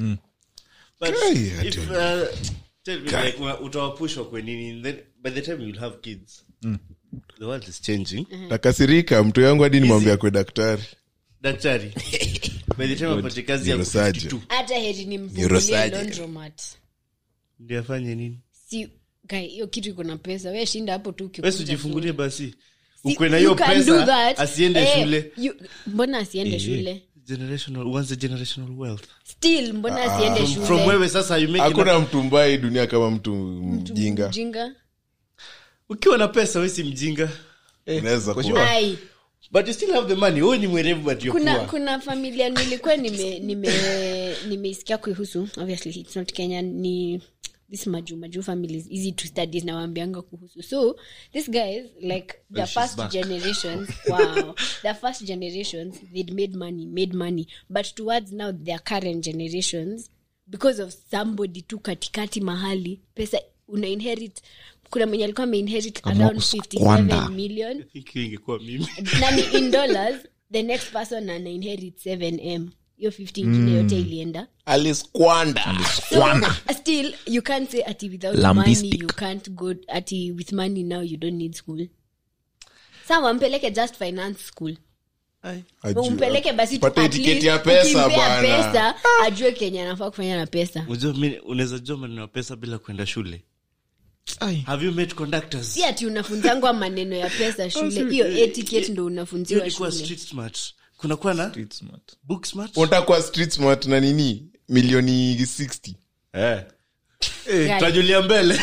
But Kai, I if, don't uh, tell me, like, una- utawapushwa kwa nini then by the time you'll have kids the world is changing takasirika mtu yangu hadi nimwambia kwe daktari daktari by the time apate kazi ya Neurosurgeon. 52 hata heri ni mfungulie Neurosurgeon. laundromat. ndio afanye nini si guy, hiyo kitu iko na pesa we shinda hapo tu ukikuja wesi ujifungulie basi tu. ukwe na You hiyo can do pesa that. asiende Eh, shule you- mbona asiende shule generational once a generational wealth still mbona asiende from shule wewe sasa you make hakuna enough- mtu mbaya hii dunia kama mtu mjinga mjinga ukiwa na pesa wesi mjinga unaweza kwa kuwa ai but you still have the money wewe ni mwerevu but you're kuna poor kuna familia nilikuwa nime nime nimeisikia kuihusu obviously it's not kenya ni this maju maju families easy to studies na waambianga kuhusu so this guys like the first generations wow the first generations they'd made money made money but towards now their current generations because of somebody tu katikati mahali pesa una inherit kuna mwenye alikuwa ameinherit around 57 million I think hiyo ingekuwa mimi nani in dollars the next person ana inherit 7m hiyo 50 ingine yote ilienda aliskwanda so, still you can't say ati without Lambistic. money you can't go ati with money now you don't need school sa wampeleke just finance school umpeleke basi tu Pate at tiketi least ya pesa ukimpea bana. pesa ajue kenya anafaa kufanya na pesa unajua mi unaweza jua maneno ya pesa bila kwenda shule Ai. have you met conductors si ati unafunzangwa maneno ya pesa shule hiyo etiquette ndo hiyo unafunziwa ni kuwa shule street smart kuna kuwa na Street smart. book smart unataka kuwa street smart na nini milioni 60 eh Guy. tajulia mbele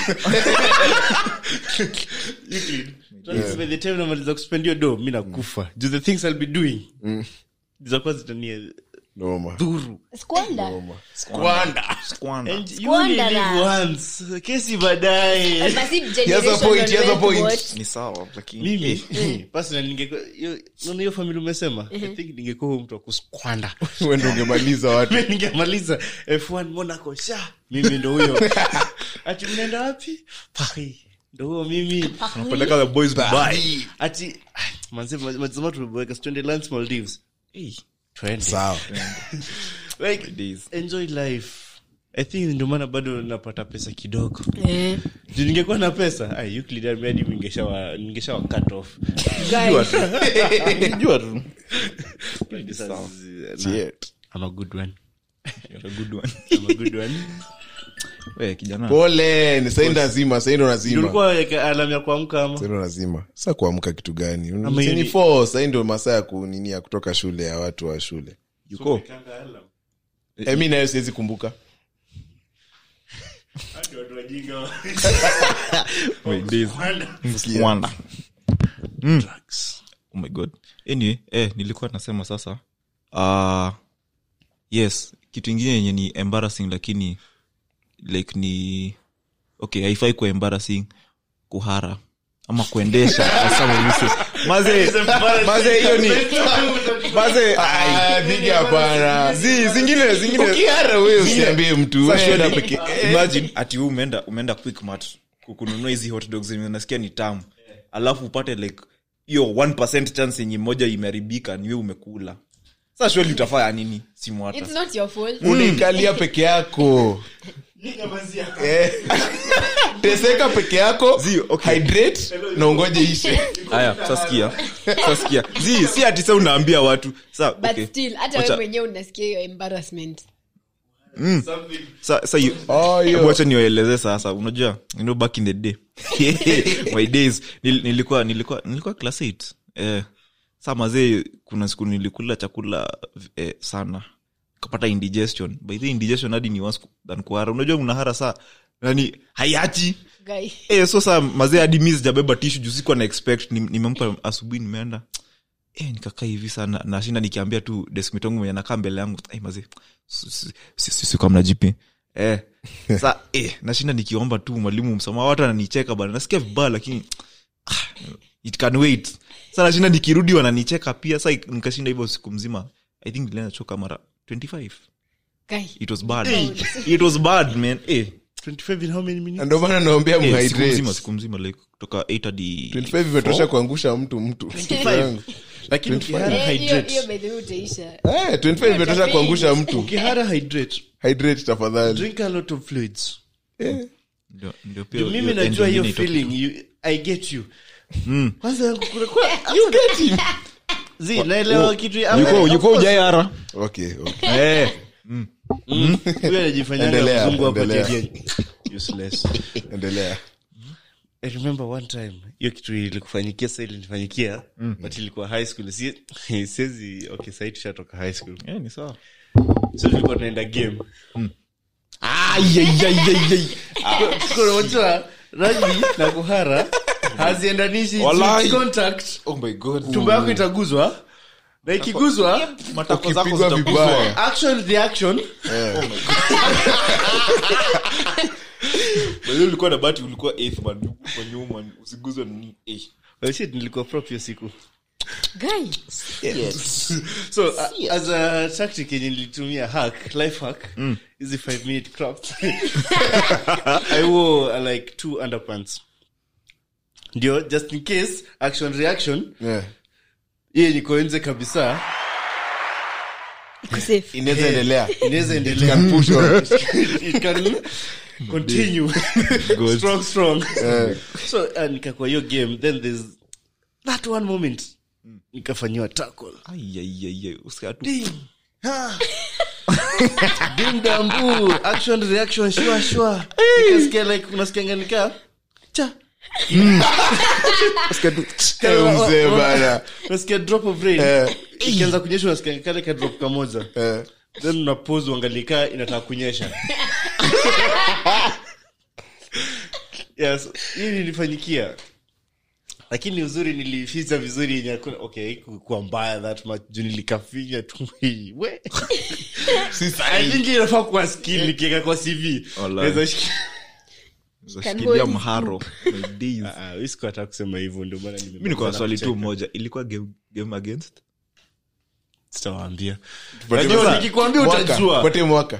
Euclid, trust me, by the time namaliza kuspend hiyo do mi nakufa Do the things I'll be doing zitakuwa zitania noma dhuru squander skwanda Squander. And you only Squander live na- once kesi baadaye Basi He has a generational point, he has a wealth point. what? ni sawa lakini mimi personally ningekuwa hiyo- unaona hiyo famili umesema i think ningekuwa huyo mtu wa kuskwanda wende ungemaliza watu Mi ningemaliza f1 monaco sha mimi ndo huyo ati mnaenda wapi Paris. ndo huyo mimi Unapeleka the boys Dubai. ati manze mazima tumeboeka twende lands maldives Eh, twende sawa like days. enjoy life i think ndio maana bado napata pesa kidogo Eh. juu ningekuwa na pesa ai Euclid hadi ningeshawa ningeshawa cut off Guys, Unajua tu. Sasa, Shit. I'm a good one You're a good one. I'm a good one We, kijana pole ni saindo nazima saindo Ndio nazima ulikuwa weka alarm ya kuamka ama saindo nazima sa kuamka kitu gani Ama sini yuni- four sai ndo masaa ya kunini ya kutoka shule ya watu wa shule yuko Eh, mi nayo siwezi kumbuka My days. Squander. Drugs. oh my god anyway eh, nilikuwa nasema sasa uh, yes kitu ingine yenye ni embarrassing lakini like ni okay haifai kuwa embarrassing kuhara ama kuendesha as some of you say. maze maze hiyo ni maze Ah, dhigi hapana zi zingine zingine ukihara we usiambie mtu Sasa wewe shwari, enda peke imagine ati wewe umeenda umeenda quickmart ku- kununua hizi hot dogs zenye unasikia ni tamu alafu upate like hiyo 1% chance yenye moja imeharibika ni wewe umekula sasa shwali utafanya nini simu hata it's not your fault. unaikalia peke yako Eh. teseka peke yako Zi, okay. hydrate na ungoje ishe haya sasikia sasikia zi si ati sa unaambia watu sa but okay. still hata Wacha- we mwenyewe unasikia hiyo embarrassment sa, sa you, Oh, yo. Hebu wacha niwaeleze sasa unajua you know back in the day my days Nil, nilikuwa nilikuwa nilikuwa class 8 eh, saa mazee kuna siku nilikula chakula eh, sana kapata indigestion by the indigestion hadi ni worse than kuhara unajua mnahara saa yani haiachi Guy. eh, so saa mazee hadi mi sijabeba tishu juu sikuwa na expect Nim- nimempa asubuhi nimeenda eh, nikakaa hivi sana nashinda nikiambia tu deskmitongu mwenye nakaa mbele yangu "Ai, mazee sikamna jipi eh, sa eh, nashinda nikiomba tu mwalimu msamaha watu ananicheka bana nasikia vibaya lakini ah, it can wait sa nashinda nikirudi wananicheka pia sa nikashinda hivyo siku mzima i think nilienda choka mara 25 Guy. it was bad it was bad man eh, 25 in how many minutes? Na ndio maana naombea eh, siku mhydrate mzima siku mzima like kutoka 8 hadi 25 imetosha kuangusha mtu mtu lakini ukihara Eh, hiyo- hydrate. hiyo by the way utaisha Eh, 25 imetosha kuangusha mtu ukihara hydrate hydrate tafadhali drink a lot of fluids ndio ndio pia Juu mimi hiyo end najua hiyo ingine itoke. feeling you, i get you kwanza yangu kulikuwa you get him zi naelewa kitu ya- Yuko- of yuko course. ujayara okay okay eh, huyo anajifanyanga Endelea, mzungu hapo endelea. JDN. useless endelea i remember one time hiyo kitu ilikufanyikia sa ilinifanyikia but ilikuwa high school si siezi okay sahii tushatoka high school eh, ni sawa so tulikuwa tunaenda game Ayayayayay. unajua rugby na kuhara haziendanishi Walai. contact oh my god tumbo yako itaguzwa na ikiguzwa matako zako ukipigwa zitaguzwa. vibaya action reaction By the way, ulikuwa na bati ulikuwa eighth man kwa nyuma usiguzwe na nini eh. well, shit nilikuwa prop hiyo siku Guy. so uh, as a tactic yenye nilitumia hack life hack hizi 5 minute craft i wore uh, like two underpants ndio just in case action reaction yeah hiye niko nje kabisa Uko safe. inaweza endelea inaweza endelea Can push on. it can continue strong strong so uh, nikakuwa hiyo game then there's that one moment nikafanyiwa tackle Ayayayay. Usikia tu. Ding. Ha. Dim dambu action reaction shua shua nikasikia like unasikianga nika cha Eh, mzee bana unasikia drop of rain Eh. ikianza kunyesha unasikia kale ka drop kamoja Eh, then unapose uangalikaa inataka kunyesha yes hii nilifanyikia lakini uzuri nilificha vizuri yenye hakuna okay kuwa mbaya that much juu nilikafinya tu hii we I think inafaa kuwa skill nikiweka kwa cv Walai. Naweza shiki- Zashikilia mharo My days. Ah, ah, mi sikuwa nataka kusema hivyo ndio maana nimemaliza mi niko na na swali tu kucheka. moja ilikuwa game, game against sitawaambia tupatie Najua mwaka. nikikwambia Mwaka. utajua. Tupatie mwaka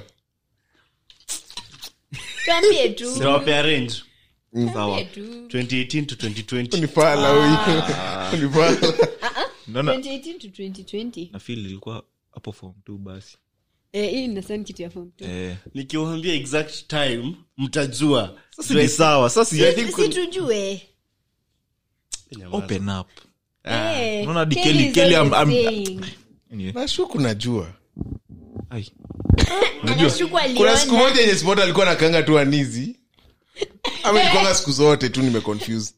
Tuambie tu. Sitawapea range sawa Tuambie tu. 2018 to 2020 ni pala huyu ni pala naona 2018 to 2020. na feel ilikuwa hapo form tu basi Eh, hii inasound kitu ya form two. eh. nikiwambia exact time mtajua sasa ni sawa sasa I think Si tujue. open up Eh, unaona hadi Kelly Kelly- is Kelly always am- am- saying. anyway, nashuku najua ai. Anashuku kuna aliona. siku moja yenye spot alikuwa nakanga tu anizi ama ilikuanga siku zote tu nimeconfuse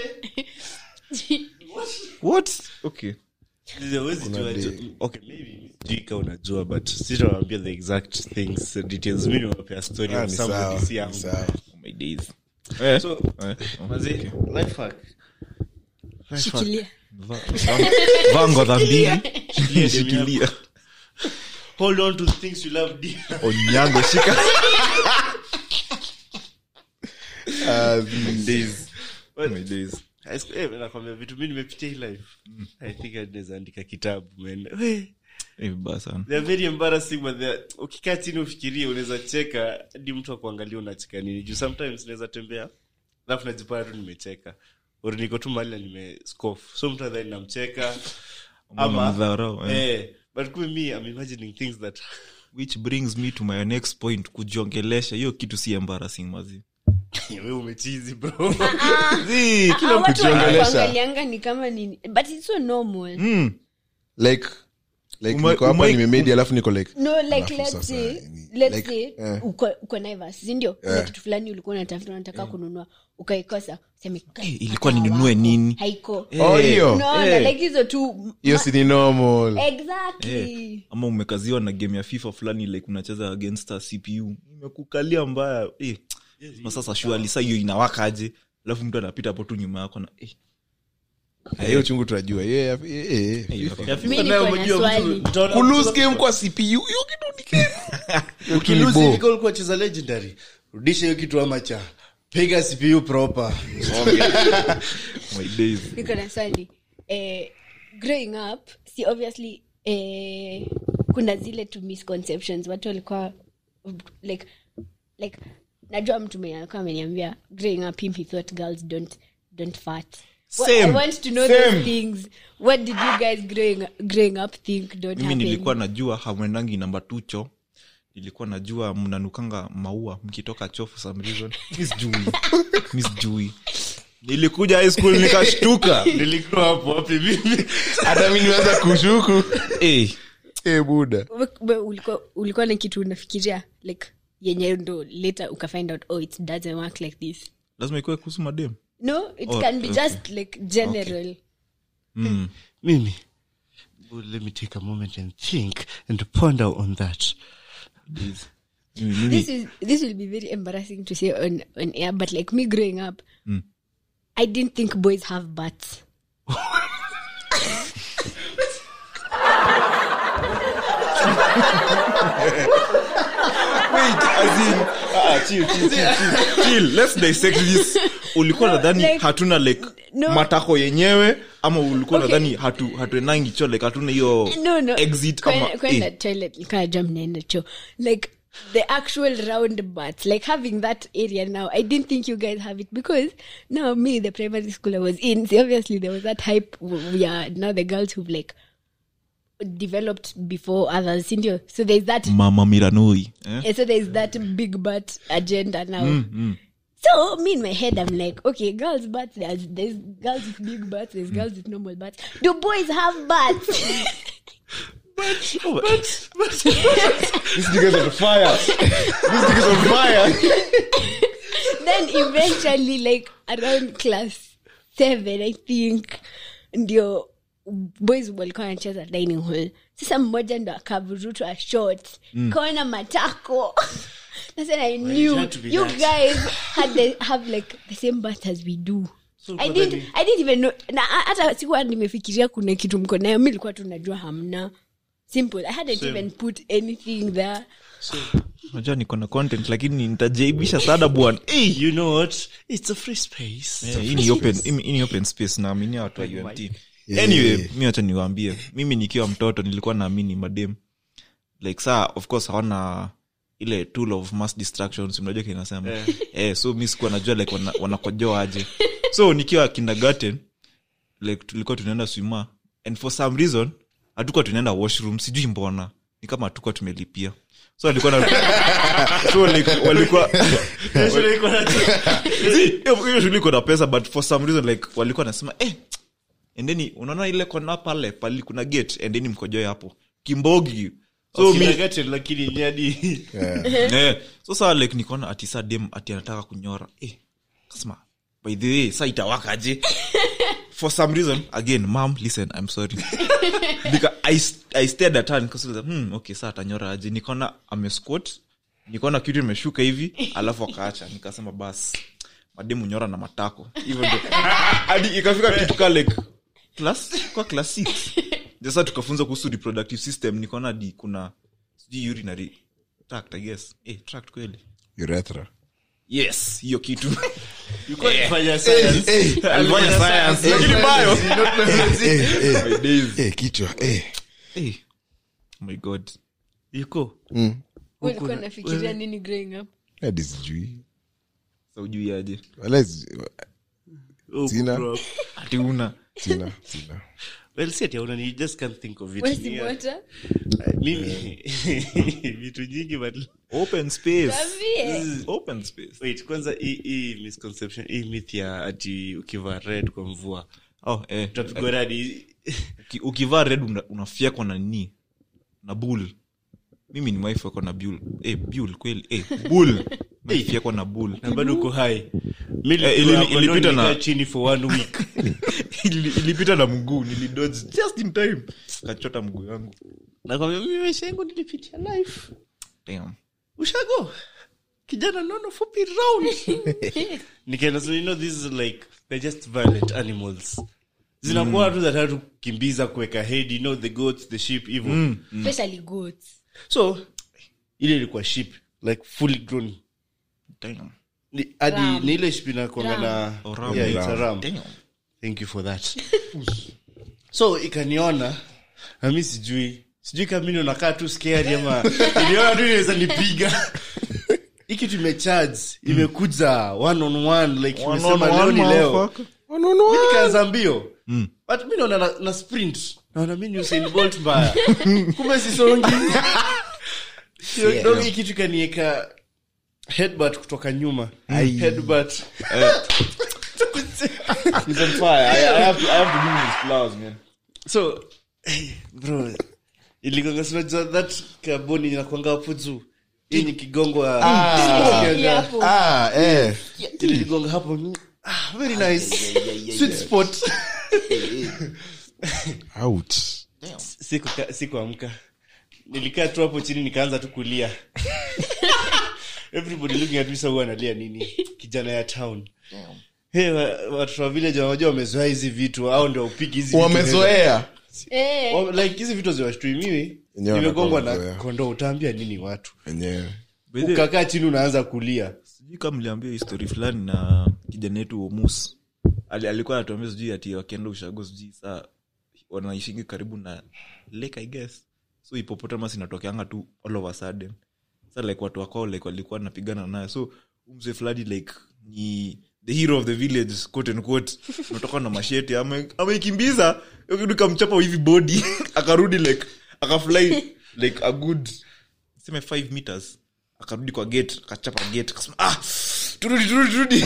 what okay Huwezi jua day. jo- okay, maybe sijui kama unajua but sitawambia the exact things uh, details mi niwapea story Ah, of ni somebody sawa, si ni yangu. sawa. oh my days eh. So, eh. oh, Manze, okay. life hack. Life hack. Shikilia. Va- va- vaa ngodha mbili shikilia hold on to the things you love dear. onyango shika Ah, days Well, my days high school- eh, nakwambia vitu mi nimepitia hii life i think naweza andika kitabu man We, Eh, vibaya sana they are very embarrassing but they are- ukikaa chini ufikirie unaweza cheka hadi mtu akuangalia unacheka nini juu sometimes naweza tembea alafu najipata tu nimecheka or niko tu mahali na nimescoff so mtu adhani namcheka ama Mdharau, eh. eh, but kumbe me I'm imagining things that which brings me to my next point kujiongelesha hiyo kitu si embarrassing mazi we umechizi bro Zi, Ah, kila watu kujiongelesha. wanakuangalianga ni kama nini but it's so normal mm, like like Uma- niko hapa umai- nimemedi alafu niko like no like Alafu let's sasa, say ni- let's like, say eh. uko uko Naivas si ndio kuna Eh. kitu fulani ulikuwa unatafuta unataka kununua ukaikosa useme Eh, ilikuwa "Hata ninunue wako." nini? haiko Oh, hiyo unaona Eh. like hizo tu hiyo si ni normal exactly ama umekaziwa na game ya fifa fulani like unacheza against a cpu imekukalia mbaya eh. na sasa shuali sa hiyo inawakaje alafu mtu anapita hapo tu nyuma yako na eh. Ah, hiyo chungu tunajua Yeah, yeah, yeah, yeah. Eh, FIFA. Ya FIFA Mi nayo niko na umejua swali. mtu- utaona- kulose game kwa cpu hiyo kitu ni kesi. Hiyo kitu ni Ukilose bo. ilikuwa ulikuwa cheza legendary rudisha hiyo kitu ama cha piga cpu proper my days niko na swali eh, growing up si obviously eh, kuna zile tu misconceptions watu walikuwa like like najua mtu mwenye alikuwa ameniambia growing up him he thought girls don't don't fart What- Same. I want to know those things. What did you guys growing growing up think don't mimi happen? nilikuwa najua hamwendangi namba tu cho nilikuwa najua mnanukanga maua mkitoka cho for some reason mi sijui mi sijui nilikuja high school nikashtuka nilikuwa hapo wapi mimi hata mi niweza kushuku eh. Eh, buda We- we- ulikuwa ulikuwa na kitu unafikiria like yenye ndo later ukafind out oh it doesn't work like this lazima ikuwe kuhusu madem no it Oh, can be okay. just like general mm. mimi Well, let me take a moment and think and ponder on that Mimi- mimi- this is this will be very embarrassing to say on on air but like me growing up Mm. i didn't think boys have butts Chill, let's dissect this ulikuwa No, nadhani like- hatuna like no. matako yenyewe ama ulikuwa Okay. nadhani hatu hatuenangi cho like hatuna hiyo no no exit Kwen- ama kwenda eh. toilet nikajua mnaenda cho like the actual round butts like having that area now i didn't think you guys have it because now me the primary school i was in so obviously there was that hype we are now the girls who've like developed before others sindio so there's that mama miranoi eh? And so there's that big butt agenda now. So me in my head, I'm like, okay, girls' butts. There's, there's girls with big butts. There's girls with normal butts. Do boys have butts? These niggas on fire. These niggas on fire. then eventually, like around class seven, I think, ndio boys walikuwa wanacheza dining hall. Sasa mmoja ndo akavurutwa short kaona matako. That's when I knew had to be you that. guys had the, have like the same butts as we do. So I kwa didn't, nini? I didn't even know na hata sikuwa nimefikiria kuna kitu mko nayo mi nilikuwa tu najua hamna simple i hadn't even put anything there unajua niko na content lakini nitajaibisha sada bwana Eh, you know what it's a free space eh, hii ni open hii- hii ni open space naaminia watu wa umt Yeah. anyway mi wacha niwaambie mimi nikiwa mtoto nilikuwa naamini madem like saa of course hawana ile tool of mass distractions unajua kinasema Eh. eh, so mi sikuwa najua like wana- wanakojoa aje so nikiwa kindergarten like tulikuwa tunaenda swima and for some reason hatukuwa tunaenda washroom sijui mbona ni kama hatukuwa tumelipia so alikuwa na so like walikuwa See, hiyo hiyo shule iko na pesa but for some reason like walikuwa nasema eh endeni unaona ile kona pale pali kuna gate endeni mkojoe hapo kimbogi so mi Kindergarten, lakini ni hadi eh, so saa like nikaona ati saa dem ati anataka kunyora eh, kasema by the way saa itawakaje for some reason again mam listen i'm sorry Nika, I, i stared at her nikasema hmm, okay saa atanyora aje nikaona amesquat nikaona kitu imeshuka hivi alafu akaacha nikasema bas mademu nyora na matako hivyo ndo hadi ikafika kitu ka like class kwa class six sasa tukafunza kuhusu reproductive system nikaona hadi kuna sijui urinary tract i guess eh, tract kweli Urethra. yes hiyo kitu Ulikuwa unafanya science. alifanya science lakini bayo Eh, eh, my days eh, kichwa eh. eh. oh my god Yuko. ulikuwa nafikiria nini growing up hadi sijui sa ujui aje Wala si- Oh, Sina. bro. ati una sina sina Well, si ati hauna, you just can't think of it. wesi Yeah. mota Mimi, vitu nyingi but open space Ambie. open space wait kwanza hii hii misconception hii myth ya ati ukivaa red kwa mvua oh eh utapigwa radi Uki- ukivaa red una, unafyekwa na nini na bull mimi ni wife wako na bull eh bull kweli eh bull nafyekwa na bull na bado uko hai mi Eh, ili- nilikuwa hapo, ilipita ndo na- nilikaa chini for one week Ili- ilipita na mguu nilidodge just in time kachota mguu yangu nakwambia mimi maisha yangu nilipitia life Damn. ushago kijana nono fupi round nikaenda so you know this is like they're just violent animals zinakuwa tu zatatu kukimbiza kuweka head you know the goats the sheep hivyo especially goats so ile ilikuwa sheep like fully grown Damn. Ni- hadi Ram. ni ile sheep inakuanga na Oh, ram. yeah, it's a ram. Damn. thank you for that so ikaniona na mi sijui sijui kama mimi nakaa tu scared ama iliona tu inaweza nipiga hii kitu imecharge imekuja one on one like One imesema on leo one, ni leo motherfucker. Mi nikaanza mbio but mi naona na, na sprint naona mi ni Usain Bolt mbaya kumbe sisongi Hiyo dogo hii kitu ikanieka headbutt kutoka nyuma headbutt He's on fire. I, I have to, I have to give him his flowers, man. so hey, bro iligonga sinajua that kaboni inakwanga hapo juu hii ni kigongo ya- Hii hapo. ah, eh. iligonga hapo ah, very nice sweet spot Out. Siku- sikuamka nilikaa tu hapo chini nikaanza tu kulia everybody looking at me so huwa analia nini kijana ya town Hey, wa- watoto wa village wanajua wamezoea hizi vitu au ndio upigi hizi vitu wamezoea Eh, Wa- like hizi vitu ziwashtui mimi Wenyewe nimegongwa na wanakuwa kondoo utaambia nini watu wenyewe By the way, ukakaa chini unaanza kulia sijui kama mliambia histori fulani na kijana yetu omus Ali, alikuwa anatuambia sijui ati wakienda ushago sijui saa wanaishingi karibu na lake i guess so hipopotamus inatokeanga tu all of a sudden sa like watu wakao like walikuwa napigana naye so umse fulani like ni the hero of the village quote and quote natoka na masheti ame- ameikimbiza hiyo kitu ikamchapa hivi body akarudi like akafly like a good seme 5 meters akarudi kwa gate akachapa gate akasema ah turudi turudi turudi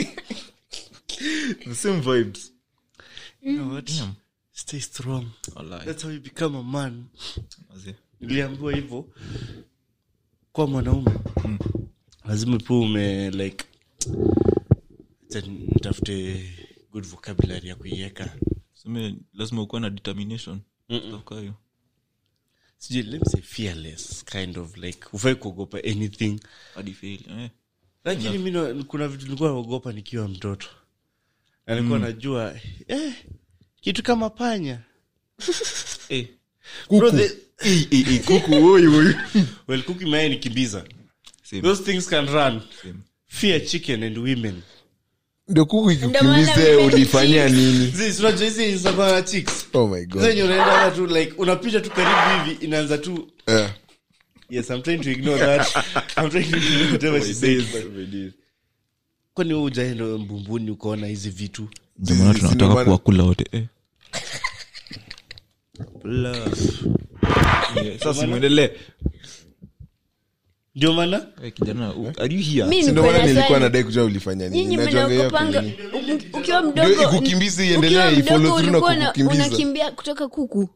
the same vibes you know what? stay strong Wallahi. that's how you become a man Mazee. niliambiwa hivyo kwa mwanaume lazima pia ume like acha nitafute good vocabulary ya kuiweka Seme, lazima ukuwa na determination Stuff kaa hiyo. sijui let me say fearless kind of like ufai kuogopa anything hadi fail eh. lakini mi na- kuna vitu nilikuwa naogopa nikiwa mtoto na nilikuwa najua eh, kitu kama panya Eh. Bro, the- Eh, eh, eh, kuku woi, woi. well kuku imeaye nikimbiza Same, those things can run same. fear chicken and women ndio kuku Ndio maana ikukimbize mimi- ulifanyia nini Zi- unajua hizi zinakuwa na chicks oh my god zenye unaenda tu like unapita tu karibu hivi inaanza tu Eh. yes i'm trying to ignore that i'm trying to ignore whatever she said but kwani wewe ujaenda mbumbuni ukaona hizi vitu Ndio maana Sisi- tunataka ndio maana- kuwakula wote eh. Love. Yeah, sasa simwendelee ndio maana Eh, kijana u- are you here mi Si ndio niko maana na nilikuwa swali. nadai kujua ulifanya nini nyinyi Najuanga hiyo mnaogopanga nini. u- ukiwa Ndio mdogo ikukimbize iendelee, ukiwa ifollow mdogo through na ulikuwa una- kukukimbiza. unakimbia kutoka kuku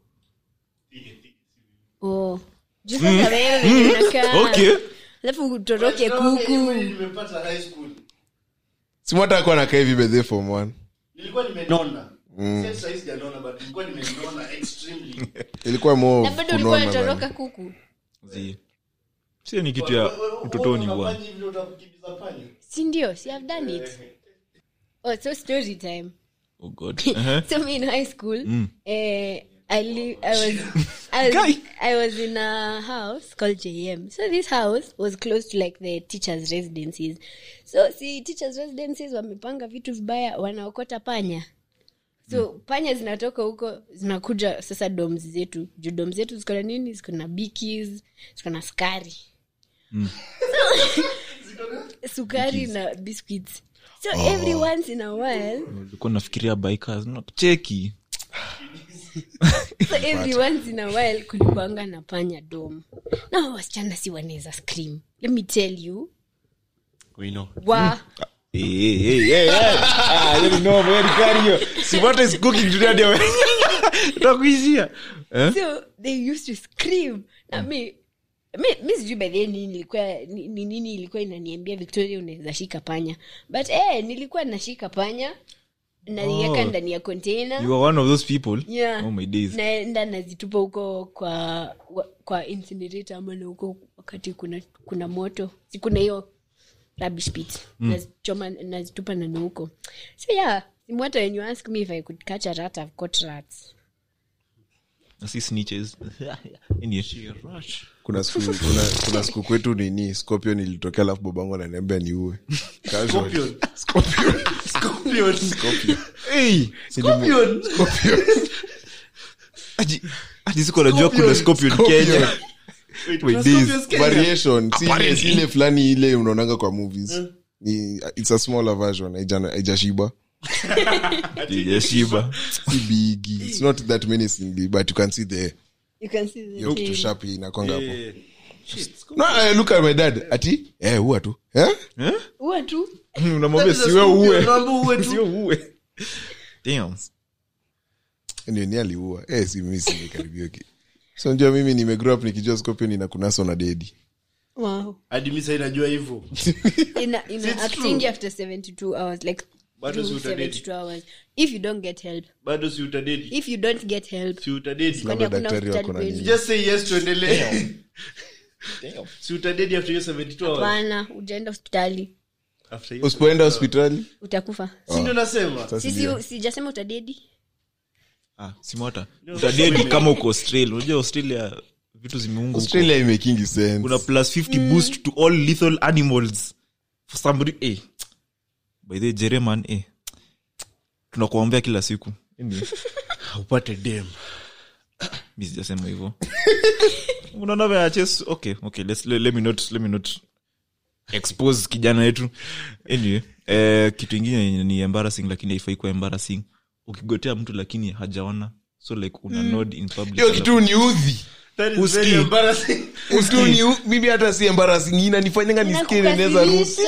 oh. Juu sasa wewe venye unakaa. okay alafu utoroke kuku nimepata high school si mwata akuwa nakaa hivi bedhe form one nilikuwa nimenona Sasa sahizi sijanona, but nilikuwa nimenona extremely. ilikuwa mo na bado ulikuwa kunona unatoroka bana. kuku Zi. sio ni kitu ya Wewe- wewe- utotoni wewe bwana unafanya hivi ndio utakukimbiza panya? si ndio si have done it oh so story time oh god uh-huh. so me in high school eh, I, li- I was I was, I was in a house called JM. So this house was close to like the teachers' residencies. So see teachers' residencies wamepanga vitu vibaya, wanaokota panya. So panya zinatoka huko zinakuja sasa doms zetu. Juu doms zetu ziko na nini? Ziko na bikis, ziko na sukari. So, sukari na biscuits. So every once in a while ulikuwa nafikiria bikers no, cheki so every once in a while kulikuanga na panya dom na hao wasichana si wanaweza scream let me tell you We know. wa Eh, eh, eh, eh, eh. Ah, you know, very carry you. Si what is cooking today ndio. Utakuishia. Eh? so they used to scream na me mi mi sijui by the way nini ilikuwa ni ni nini ilikuwa inaniambia victoria unaweza shika panya but eh, nilikuwa nashika panya naiweka Oh. ndani ya container you are one of those people Yeah. oh my days naenda nazitupa huko kwa wa- kwa incinerator ama na huko wakati kuna kuna moto si kuna hiyo rubbish pit nazichoma nazitupa nani huko so yeah simwata when you ask me if i could catch a rat i've caught rats na si snitches Anyway. kuna siku kuna, kuna siku kwetu nini scorpion ilitokea alafu babangu ananiambia niue Casual. Scorpion. Scorpion. Hey! Scorpion. Ati- ati siko najua kuna scorpion Scorpion. kenya Wait, Wait, kuna this- scorpions Kenya? variation si ile- Apparently. si ile fulani ile unaonanga kwa movies ni it's a smaller version haija- haijashiba yashiba si bigi it's not that menacingly but you can see the you can see the hiyo kitu tail. sharp inakwanga hapo Eh, shit, no I look at my dad ati eh huwa tu eh Huwa tu unamwambia That is a siwe scorpion, uwe unaambia uwe tu. Siwe uwe Damn. ndio ni aliua eh si mimi simekaribia ki so ndio mimi nimegrow up nikijua scorpion inakunaso na dedi wow hadi mi sai najua hivyo ina ina It's acting true. after 72 hours like Bado si through utadedi. 72 hours if you don't get help bado si utadedi if you don't get help si utadedi kwani Labda hakuna daktari hospitali wako na kwenu nini. just say yes tuendelee si utadedi after hiyo 72 hours hapana ujaenda hospitali after hiyo usipoenda hospitali utakufa si ndio nasema sasa sisi ndio. sijasema utadedi Ah, simota utadedi kama uko australia unajua australia vitu zimeungwa huko. australia imekingi sense kuna plus 50 boost to all lethal animals for somebody eh. by the way, jereman eh. tunakuombea kila siku Anyway, upate dem mi sijasema hivyo unaona vya chess okay okay let's, let, let me not let me not expose kijana wetu anyway eh, kitu ingine yenye ni embarrassing lakini haifai kuwa embarrassing ukigotea mtu lakini hajaona so like una nod in public hiyo kitu ni udhi that is Uski. very embarrassing kitu ni u- mimi hata si embarrassing inanifanyanga nisikie neneza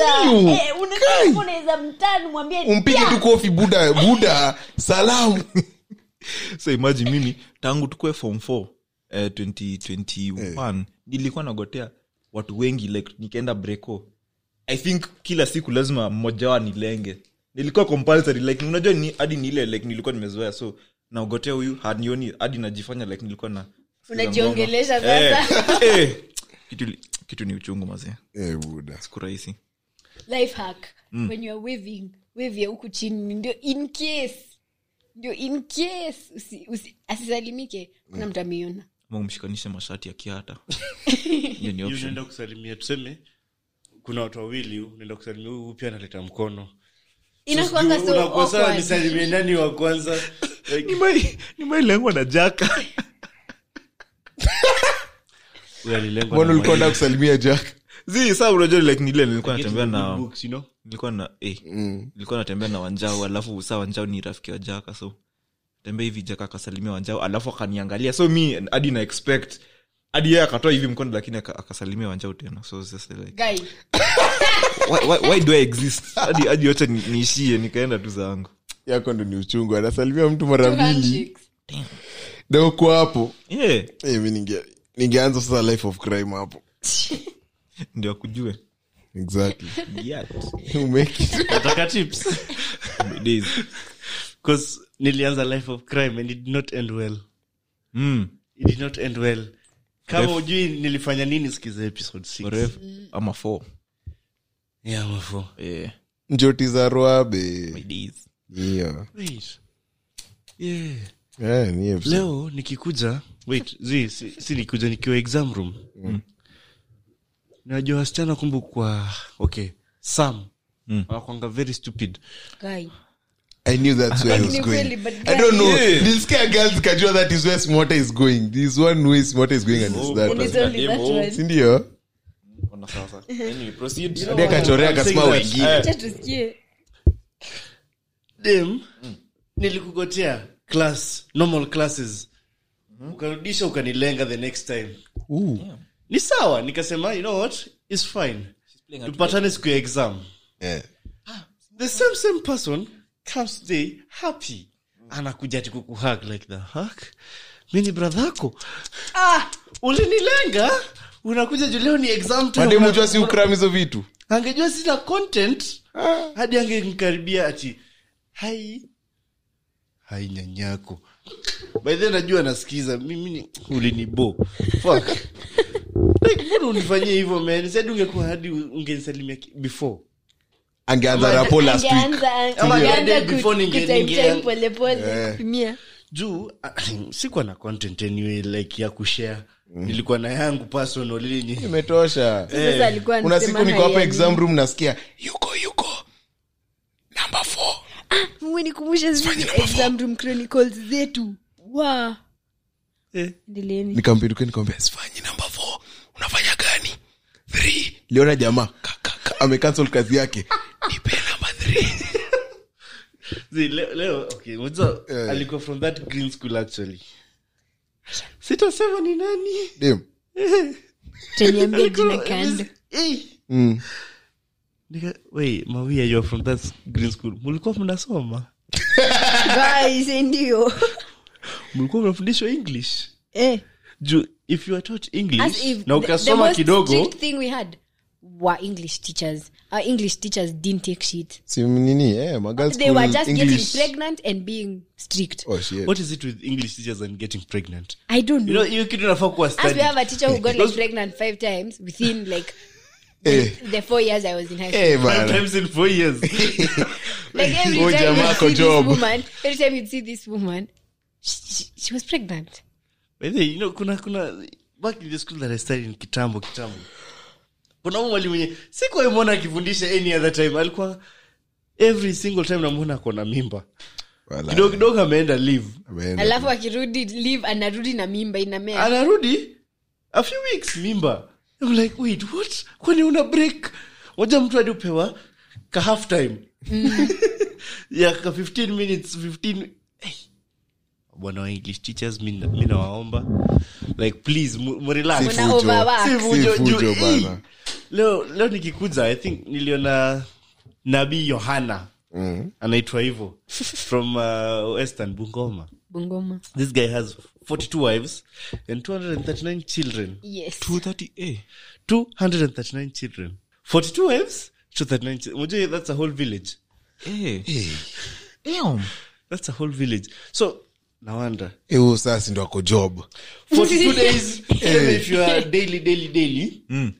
unaweza mtani mwambie umpige tu kofi buda buda salamu so imagine mimi tangu tukue form 4 eh, 2021 nilikuwa nagotea watu wengi like nikaenda breako i think kila siku lazima mmoja wao nilenge nilikuwa compulsory like unajua ni hadi ni ile like nilikuwa nimezoea so naogotea huyu hanioni hadi najifanya like nilikuwa na unajiongelesha Eh, sasa eh, kitu, kitu ni uchungu mazee eh buda siku rahisi life hack when you are waving wave ya huku chini ndio in case ndio in case usi, usi, asisalimike kuna mtu ameiona ama umshikanishe mashati ya kiata hiyo ni Yu option unaenda kusalimia tuseme kuna watu wawili unaenda kusalimia huyu pia analeta mkono inakwanga so unakuwa sawa awkward. nisalimie nani wa kwanza Like, nimailengwa na jaka huyu alilengwa mbona na ulikuwa mwalimu. na kusalimia jack zi saa unajua like nile nilikuwa Get natembea the good na books, you know? nilikuwa na eh, nilikuwa natembea na wanjao alafu saa wanjao ni rafiki wa jaka so tembea hivi jaka akasalimia wanjao alafu akaniangalia so mi hadi na expect hadi yeye akatoa hivi mkono lakini aka- akasalimia wanjao tena so it's just like Guy, why, why, why do i exist hadi hadi yote ni- niishie nikaenda tu zangu yako ndo ni uchungu anasalimia mtu mara two mbili handshakes. na uko hapo yeah Eh, mi ninge- ningeanza sasa life of crime hapo ndio akujue exactly yeah. You make it. Nataka tips My days. 'Cause nilianza life of crime and it did not end well Mm. it did not end well kama Ref- ujui nilifanya nini sikiza episode six. Oref, ama four Yeah, mafo. yeah. njoti za My rwabe days. Niyo. Wait. Yeah. Eh, ni episode. leo nikikuja wait zi si, si nikuja nikiwa exam room najua wasichana kumbu kwa okay sam Mm. wanakwanga very stupid Guy. I knew that's where I was Ni going. kweli, but I don't know. Yeah. Nilisikia girls kajua that is where Smarter is going. There is one way Smarter is going and it's that And it's one. only that Demo. one. Sindio? Ona sasa. Anyway, proceed. Hadi akachorea I'm saying akasema that. wengine. Acha tusikie. dem nilikugotea class normal classes ukarudisha ukanilenga the next time Ooh. ni sawa nikasema you know what is fine tupatane siku ya exam Eh. the same same person comes today happy anakuja ati kukuhug like the hug mi ni brother yako ah ulinilenga unakuja juu leo ni exam time, mademu una- jua si ukram hizo vitu angejua sina content hadi angenkaribia ati hai hai nyanyako by then najua nasikiza mimi ni ulinibo fuck like mbona unifanyie hivyo man said ungekuwa hadi ungenisalimia ki- before angeanza rapo last week Angeanza- Ama angeanza day ku- before ninge- kutype ninge- type polepole, kutumia. juu sikuwa na content anyway like ya kushare nilikuwa na yangu personal yenye imetosha Sasa alikuwa kuna anasema siku niko hapa haya exam nini. room nasikia yuko yuko number four Mwenikumbusha zile exam room chronicles zetu wa Eh. endeleeni nikampinduka nikamwambia sifanyi number four unafanya gani three liona jamaa ka- ka- ka- amecancel kazi yake nipe number three See, leo, leo okay, unajua, Eh. alikuwa from that green school actually sitasema ni nani Dem. taniambia jina kando Eh. Mm. Nika- wait, mawia you're from that green school mulikuwa mnasoma guys ndio mulikuwa mnafundishwa english eh juu if you are taught as english if na the, the ukasoma most kidogo strict thing we had were english teachers our english teachers didn't take shit si nini eh, magal they were school just English. getting pregnant and being strict Oh, shit. what is it with english teachers and getting pregnant i don't you know know hiyo kitu nafaa kuwa as we studied. have a teacher who got like Because- pregnant five times within like Eh, the four years i was in high school eh, Five bana. times in four years like every Oh, time jamaa you ako see job. this woman every time you see this woman she, she, she was pregnant By the way, you know, kuna kuna back in the school that I studied in kitambo kitambo kuna huyu mwalimu mwenye sikuwaimwona akifundisha any other time alikuwa every single time namwona akona mimba Wala. kidogo kidogo ameenda leave Ameenda. alafu akirudi live anarudi na mimba inamea anarudi a few weeks mimba I'm like wait what kwani una break moja mtu hadi upewa ka half time ya ka 15 minutes 15 hey. bwana wa english teachers mi na- mi nawaomba like please mu- mu relax. Si Wana fujo. overwork. Si Si fujo, fujo juu- bana. eh, leo leo nikikuja i think niliona nabii yohana Mm. anaitwa hivo from uh, western bungoma bungoma this guy has 42 wives and 239 children yes 230 eh 239 children 42 wives 239 children Unajua that's a whole village eh Damn. that's a whole village so no wonder Eh, huyo sasa ndo ako job 42 days even if you are daily daily daily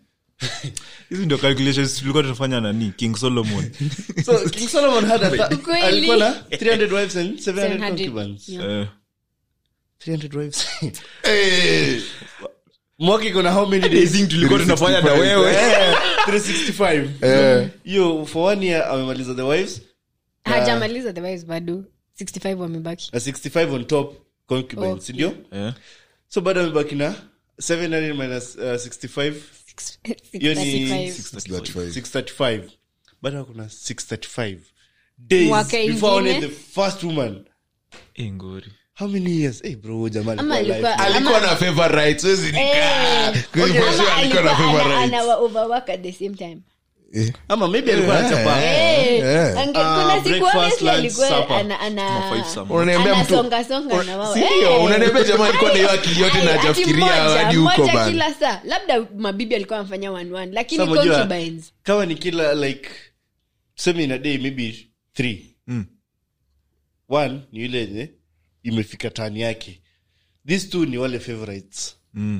hizi ndio calculations tulikuwa tunafanya nani king solomon so king solomon had a th- Ukweli. alikuwa na 300 wives and 700 700. concubines Yeah. Eh, 300 wives Eh, mwaka iko na how many days hizi tulikuwa tunafanya na 365. wewe Eh, 365 eh, hiyo for one year amemaliza the wives hajamaliza the wives bado 65 wamebaki na 65 on top concubines Oh, sindio Eh, so bado amebaki na 700 minus uh, 65 Hiyo ni 65. 35. 635 bado hakuna 635 days Mwaka before aone ingine. the first woman eh, ngori how many years hey bro jamaa Ama alikuwa alikuwa- alive. alikuwa na favorites siwezi nikaa Eh, Kwa hivyo ama sure alikuwa na alikuwa ana- favorites anawa overwork at the same time ama maybe alikuwa anachapa Eh, Eh. ange- Ah, kuna siku breakfast, honestly lunch, alikuwa supper. ana- ana- Kama five some. unaniambia mtu anasongasonga na wao. Si Eh. ndio? unaniambia jamaa alikuwa na hiyo akili yote Ai, na ati hajafikiria mmoja, hadi huko mmoja bana kila saa labda mabibi alikuwa amfanya one one lakini Sasa unajua, concubines kama ni kila like tuseme in a day maybe three Mm. one ni yule yenye imefika tani yake these two ni wale favorites Mm.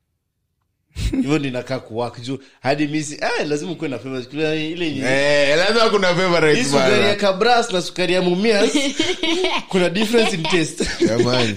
hivyo ninakaa kuwak juu hadi misi ah, lazima ukuwe na favorites Kuna ile yenye Eh, lazima kuna hii favorites sukari ya bana kabras na sukari ya mumias kuna difference in taste jamani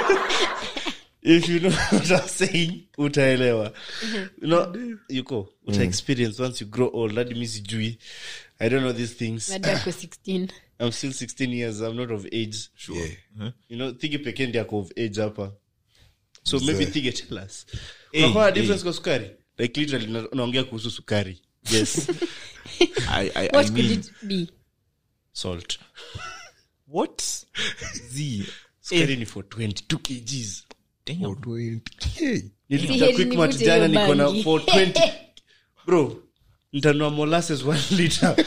if you know what I'm saying utaelewa you know yuko uta experience once you grow old hadi mi sijui i don't know these things bado ako 16 i'm still 16 years i'm not of age Yeah. you know thigi pekee ndi ako of age hapa so maybe thige tell us Hey, unakuwa na hey. difference kwa sukari like literally na- unaongea kuhusu sukari yes I, I, I what could mean, it be salt what z sukari ni for 22 kgs Damn. 20. Hey. nilipita Siheri quick nivute mat jana hiyo niko na bangi. for 20 bro ntanua molasses 1 liter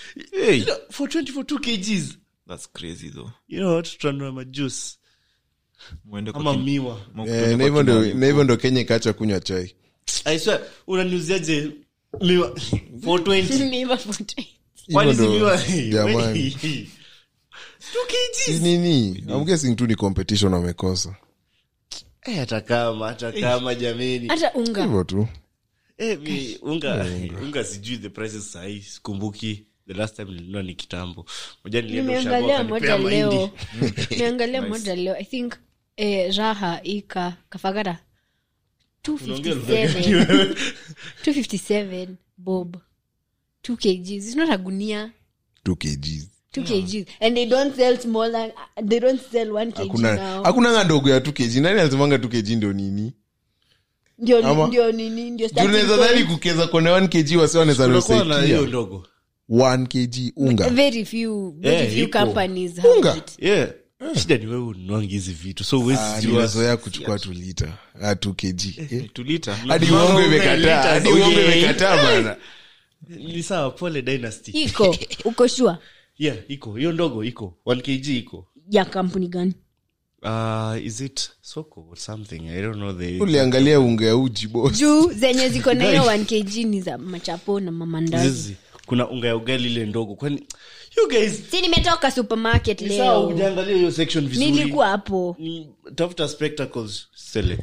hey for 20 for 2 kgs that's crazy though you know what tutanua majuice Mwende kwa ama kin- miwa mwende Eh, kwa na hivyo ndo- kina- na hivyo ndo kenya ikaacha kunywa chai I swear, unaniuziaje miwa 420 Never forget. Kwani Hivyo si ndo- miwa jamani. 2 kgs Si nini I'm guessing tu ni competition wamekosa Eh, hata kama hata kama jameni hata unga hivyo tu Eh, mi- unga unga sijui the prices sahii sikumbuki the last time nilinunua ni kitambo moja nilienda ushago nimeangalia moja wakanipea mahindi. leo nimeangalia moja leo i think eh, raha ika kafagara Unaongea lugha gani 257 wewe? 257 bob 2 kgs it's not a gunia 2 kgs 2 kgs and they don't sell smaller they don't sell 1 kg hakuna now hakuna nga ndogo ya 2 kg nani alisemanga 2 kg ndo nini ndio Ama- ndio nini ndio Juu starting unaweza point. dhani kukeza kone 1 kg wasi wanaweza Unakuwa na nusaidia hiyo ndogo 1 kg unga very few very Eh, few iko. companies have Unga. it yeah shida ni wewe unuangi hizi vitu so huwezi Ah, jua. nimezoea kuchukua 2 lita ah 2 kg Eh. tulita hadi Mama uongo unga imekataa lita, hadi okay. uongo imekataa bana ni sawa pole dynasty iko uko sure yeah iko hiyo ndogo iko 1 kg iko ya kampuni gani uh, is it soko or something i don't know the uliangalia unga ya uji boss juu zenye ziko na hiyo 1 kg ni za machapo na mamandazi Zizi. kuna unga ya ugali ile ndogo kwani you guys si nimetoka supermarket ni sawa leo ujaangalia hiyo section vizuri nilikuwa hapo Ni- tafuta spectacles sele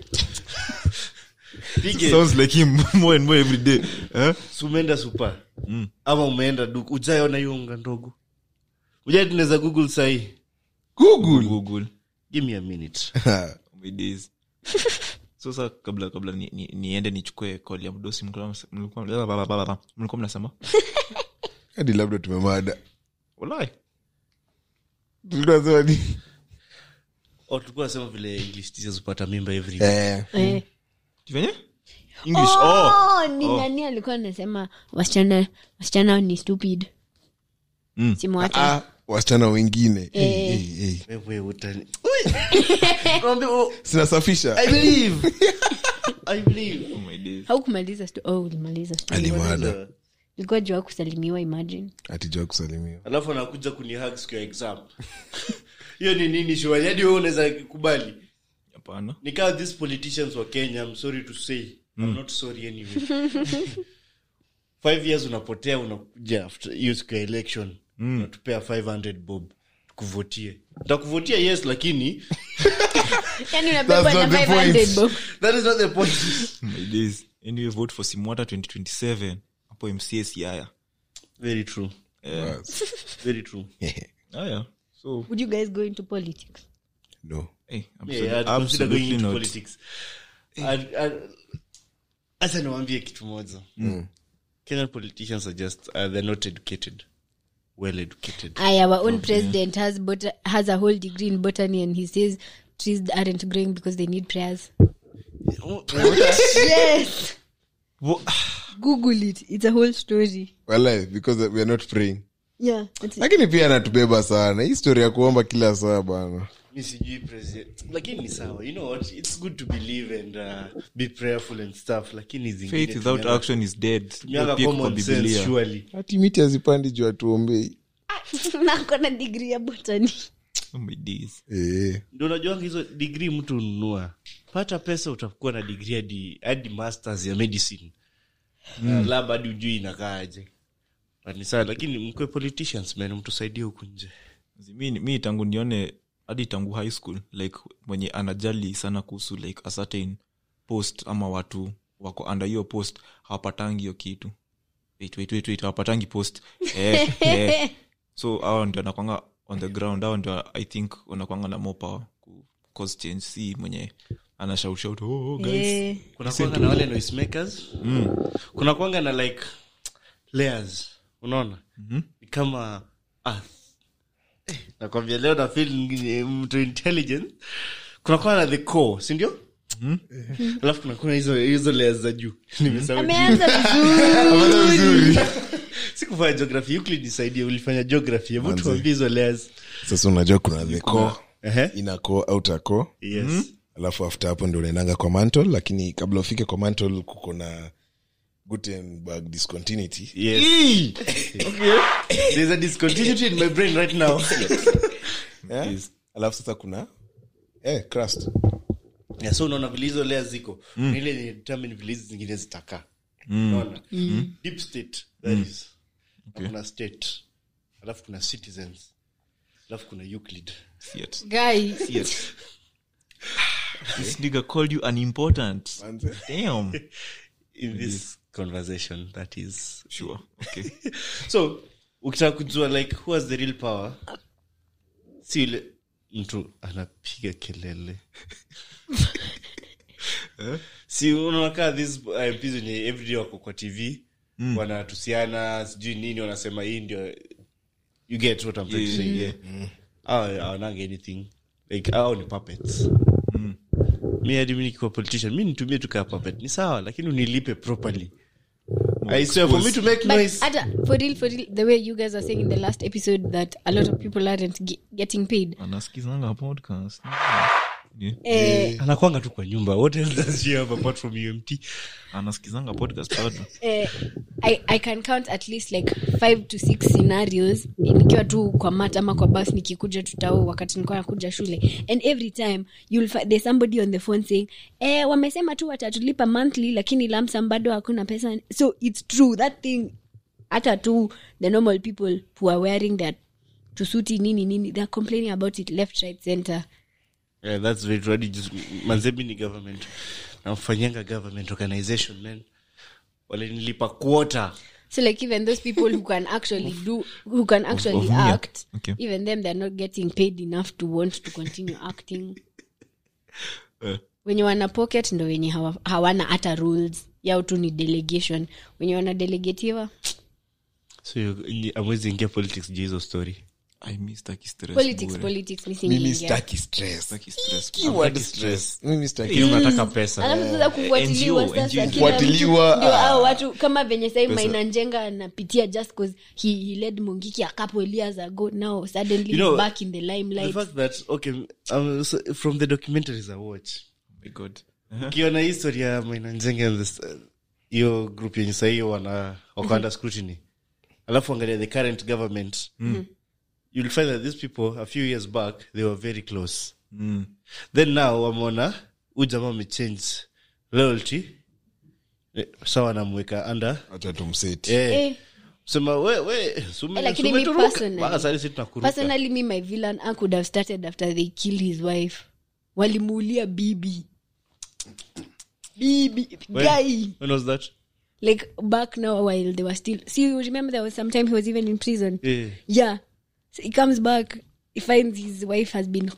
pige sounds like him more and more every day eh? si umeenda supa ama umeenda duka ujaona hiyo unga ndogo ujai tunaweza google sahii google google give me a minute my days so sa kabla kabla ni- ni- niende nichukue koli ya mdosi mlikuwa mlikuwa- mlikuwa mnasema hadi labda tumemada walai tunasema ni oh, tulikuwa nasema vile english teachers hupata mimba every eh eh. venye english oh, oh ni nani alikuwa anasema wasichana wasichana ni stupid Mm. simwache ah wasichana wengine Eh. hey, hey, hey. wewe utani Naambia, oh, sinasafisha i believe i believe oh my days haukumaliza sto- oh, ulimaliza story. alimada ilikuwa jua kusalimiwa imagine atijua kusalimiwa alafu anakuja kunihag siku ya exam hiyo ni nini shuali hadi wewe unaweza kubali hapana nikaa these politicians wa kenya i'm sorry to say i'm not sorry anyway five years unapotea unakuja after hiyo siku ya election unatupea 500 bob kuvotie takuvotia yes lakini yani unabebwa That's na not the 500 point. bob that is not the point my days anyway vote for simwata 2027 hapo mca siaya very true Bas. very true aya so would you guys go into politics no hey, yeah, I'd consider absolutely going into not politics I'd- I'd- hata niwaambie kitu moja kenyan politicians are just uh, they're not educated well educated aya our own president has bot- has a whole degree in botany and he says trees aren't growing because they need prayers yes google it it's a whole story Walai, because we are not praying yeah that's it. lakini pia anatubeba sana hii story ya kuomba kila saa bana mi sijui president lakini ni sawa you know what it's good to believe and uh, be prayerful and stuff lakini zingine faith without tumianga- action is dead tumianga Pia kwa common sense Biblia. surely hati miti hazipandi juu atuombei nako na degree ya botany Oh my days eh. ndio unajuanga hizo digrii mtu ununua pata pesa utakuwa na digrii hadi hadi masters ya medicine mm. lab hadi ujui inakaaje But ni sawa lakini mkwe politicians man mtusaidie huku nje mi, mi tangu nione hadi tangu high school like mwenye anajali sana kuhusu like a certain post ama watu wako under hiyo post hawapatangi hiyo kitu wait, wait, wait, wait, hawapatangi post eh, eh. so hao ndio anakwanga on the ground hao ndio i think wanakwanga na more power ku cause change si mwenye ana shout shout oh, oh guys Eh, kuna kwanga na wale noisemakers mm. kuna kwanga na like layers unaona mm-hmm. ni kama earth eh, nakwambia leo na feel ni mtu intelligent kuna kwanga na the core sindio mm-hmm. alafu kuna kuna hizo hizo layers za juu nimesahau juu. ameanza vizuri sikufanya geography Euclid nisaidie ulifanya geography hebu tuambie hizo layers sasa unajua kuna the core Ehe. ina core outer core yes alafu after hapo ndio unaendanga kwa mantle lakini kabla ufike kwa mantle kuko na gutenberg discontinuity yes there's a discontinuity in my brain right now yeah? alafu sasa kuna eh, crust. yeah, so unaona vile hizo lea ziko mm. ile ni determine vile hizi zingine zitakaa unaona deep state that is Okay. kuna state alafu kuna citizens alafu kuna euclid Fiat. guy Fiat. This nigga called you unimportant. Manze. Damn. in this conversation that is Sure. Okay. so ukitaka kujua like who has the real power si yule mtu anapiga kelele si unakaa this uh, MPs wenye everyday wako kwa tv wanatusiana sijui nini wanasema hii ndio you get what I'm trying to say yeah. Hao hawananga anything like hao ni puppets mi hadi mi nikiwa politician mi nitumie tu kaa puppet ni sawa lakini unilipe properly I swear, for me to make but noise Ada, for real for real the way you guys are saying in the last episode that a lot of people aren't ge- getting paid Anasikizanga podcast. Yeah. eh, anakwanga tu kwa nyumba what else does she have apart from umt anasikizanga podcast bado eh, I, i can count at least like five to six scenarios nikiwa tu kwa mat ama kwa bus nikikuja tutao wakati nilikuwa nakuja shule and every time you'll find there's somebody on the phone saying eh, wamesema tu watatulipa monthly lakini lamsam bado hakuna pesa so it's true that thing hata tu the normal people who are wearing their tusuti nini nini they're complaining about it left right center yeah, that's very true. Hadi just- manze mi ni government namfanyanga government organization man walinilipa quota so like even those people who can actually do who can actually of me, act okay. even them they're not getting paid enough to want to continue acting Eh. wenye wana pocket ndo wenye hawa, hawana hata rules yao tu ni delegation wenye wana delegatiwa so you- nyi- amwezi ingia politics juu hizo story I miss taki stress politics bure. politics mimi misingiingia staki stress Taki stress. Keyword stress. Mimi staki lakini unataka pesa alafu sasa kufuatiliwa NGO, sasa NGO. kila mtu- Kufuatiliwa, ndio ah. hao watu kama venye sahii mainanjenga anapitia just cause he, he led mungiki a couple years ago now suddenly You know, he's back in the the limelight fact that okay um, so from the documentaries i watch Oh my God. ukiona history ya mainanjenge and this, uh, hiyo group yenye sahii wana wako under scrutiny alafu angalia the current government you'll find that these people a few years back they were very close Mm. then now wameona huu jamaa amechange loyalty Eh, sawa namweka under acha tumseti eh, eh, sema we we sume- Eh, lakini mi sumeturuka. personally- Mpaka sasa sisi tunakuruka. personally me my villain I could have started after they killed his wife walimuulia bibi bibi When- guy when was that like back now while they were still see you remember there was some time he was even in prison yeah. yeah so he comes back he finds his wife has been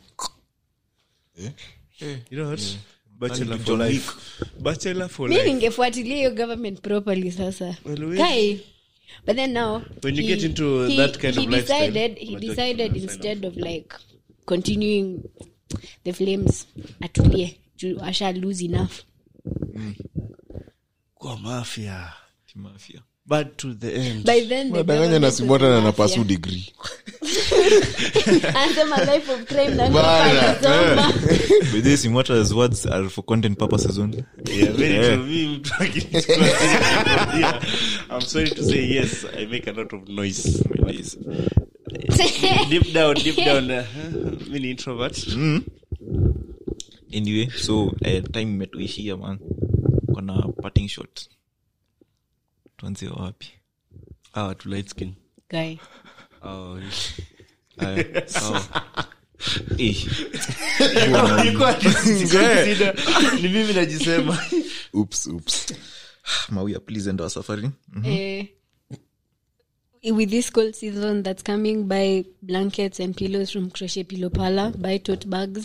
you know what bachelor John for Wick. life bachelor for mi life ningefuatilia hiyo government properly sasa Well, we- guy but then now When you he- get into he- that kind he of lifestyle, decided he unajua decided kitu instead of like continuing the flames atulie juu asha lose enough kwa mafia Kimafia. bad to the end by then the nadanganya na government simota was na in napasu mafia. degree Anasema life of crime na Bana, alisoma. But this Imwata's words are for content purposes only. yeah, very Yeah. true. Me, mtu akinichukua yeah. I'm sorry to say yes I make a lot of noise Please. deep down deep down uh, mi ni introvert anyway so uh, time imetuishia man kona parting shot tuanzie wapi ah to light skin Guy. oh Aya, sawa. Eh, Ilikuwa consider ni mimi najisema oops oops mawia please end our suffering Eh, with this cold season that's coming buy blankets and pillows from crochet pillow pala buy tote bags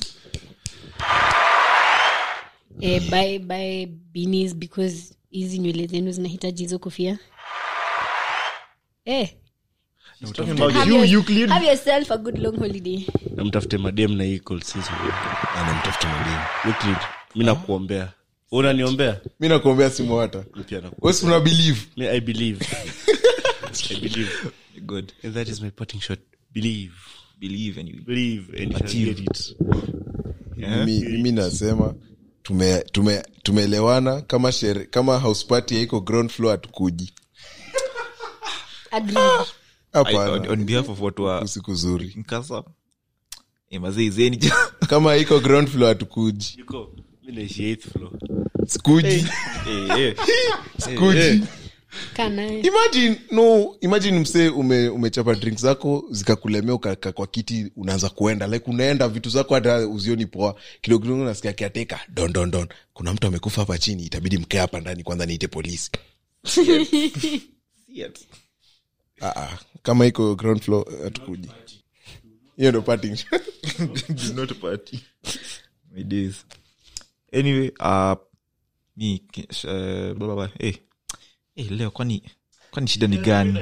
eh, buy buy beanies because hizi nywele zenu zinahitaji hizo kofia eh, have, your, have yourself a good long holiday namtafute madem na hii cold season anamtafuta mademu Euclid, mi nakuombea unaniombea mi nakuombea simu hata Mi pia naku- wesi una believe Me, i believe i believe good and that is my parting shot believe believe and you believe and you shall Achieve. get it mimi, mimi nasema tume- tume- tumeelewana kama shere, kama house party haiko ground floor hatukuji Agreed. I, on, hapana on behalf of watu wa usiku zuri nkasa eh, mazee izeni jo kama iko ground floor hatukuji Yuko, mi naishi eighth floor. sikuji Eh, eh. sikuji kanaye imagine no imagine msee ume, umechapa drink zako zikakulemea ukaka kwa kiti unaanza kuenda like unaenda vitu zako hata uzioni poa kidogo kidogo nasikia kiateka don don don kuna mtu amekufa hapa chini itabidi mkee hapa ndani kwanza niite polisi Shit. ah, ah. kama iko ground floor hatukuji hiyo ndo parting shot. Did not party. My days. Anyway, uh, mi ki- sh- eh, blah, blah, blah. Eh, eh, leo kwani kwani shida ni gani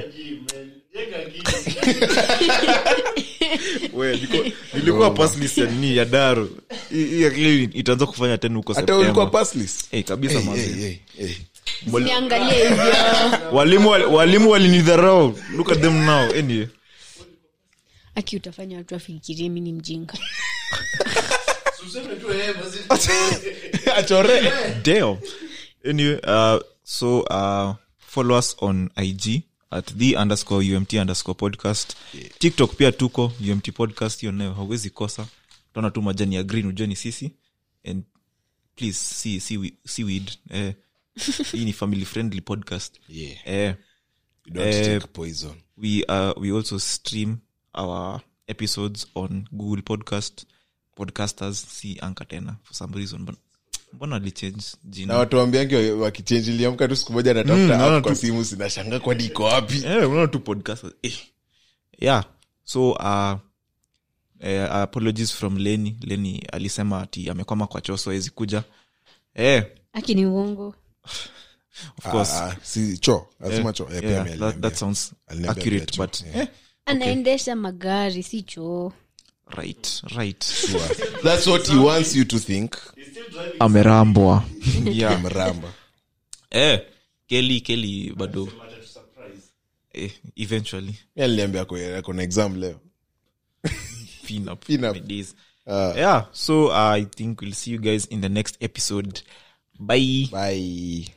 We, niko- nilikuwa pass list ya nini ya daru Hii- hii akili itaanza kufanya tena huko hata ulikuwa September. passless Eh, kabisa hey, manze. hey, hey, hey. niangalie hivyo walimu wali- walimu walinidharau look at them now anyway aki utafanya watu wafikirie mi ni mjinga achore Damn. Anyway, uh, so uh, follow us on IG at the underscore umt underscore podcast tiktok pia tuko umt podcast hiyo nayo hauwezi kosa utaona tu majani ya green ujue ni sisi and please see, see, we- seaweed eh, hii ni family friendly podcast Yeah. eh, You don't Eh, take poison we uh, we also stream our episodes on google podcast podcasters si anka tena for some reason Mbona- mbona alichange jina na watu wambiangi wakichenji liamka tu siku moja Mm, natafuta naona app kwa tu- simu sinashanga kwani iko wapi Eh, unaona tu podcast eh. yeah so uh, eh, apologies from leni leni alisema ati amekwama kwa choso awezi kuja eh, aki ni uongo of course Ah, ah, si cho lazima Eh, cho Eh, pia yeah, mimi that, aliniambia. that sounds Aliniambia accurate pia cho, but yeah. eh, anaendesha magari si choo right right that's what he wants you to think amerambwa yeah. mramba eh, keli keli bado eh, eventually mi aliniambia ako- ako na exam leo pin up, Pin up. my days. Ah. yeah so uh, i think we'll see you guys in the next episode bye bye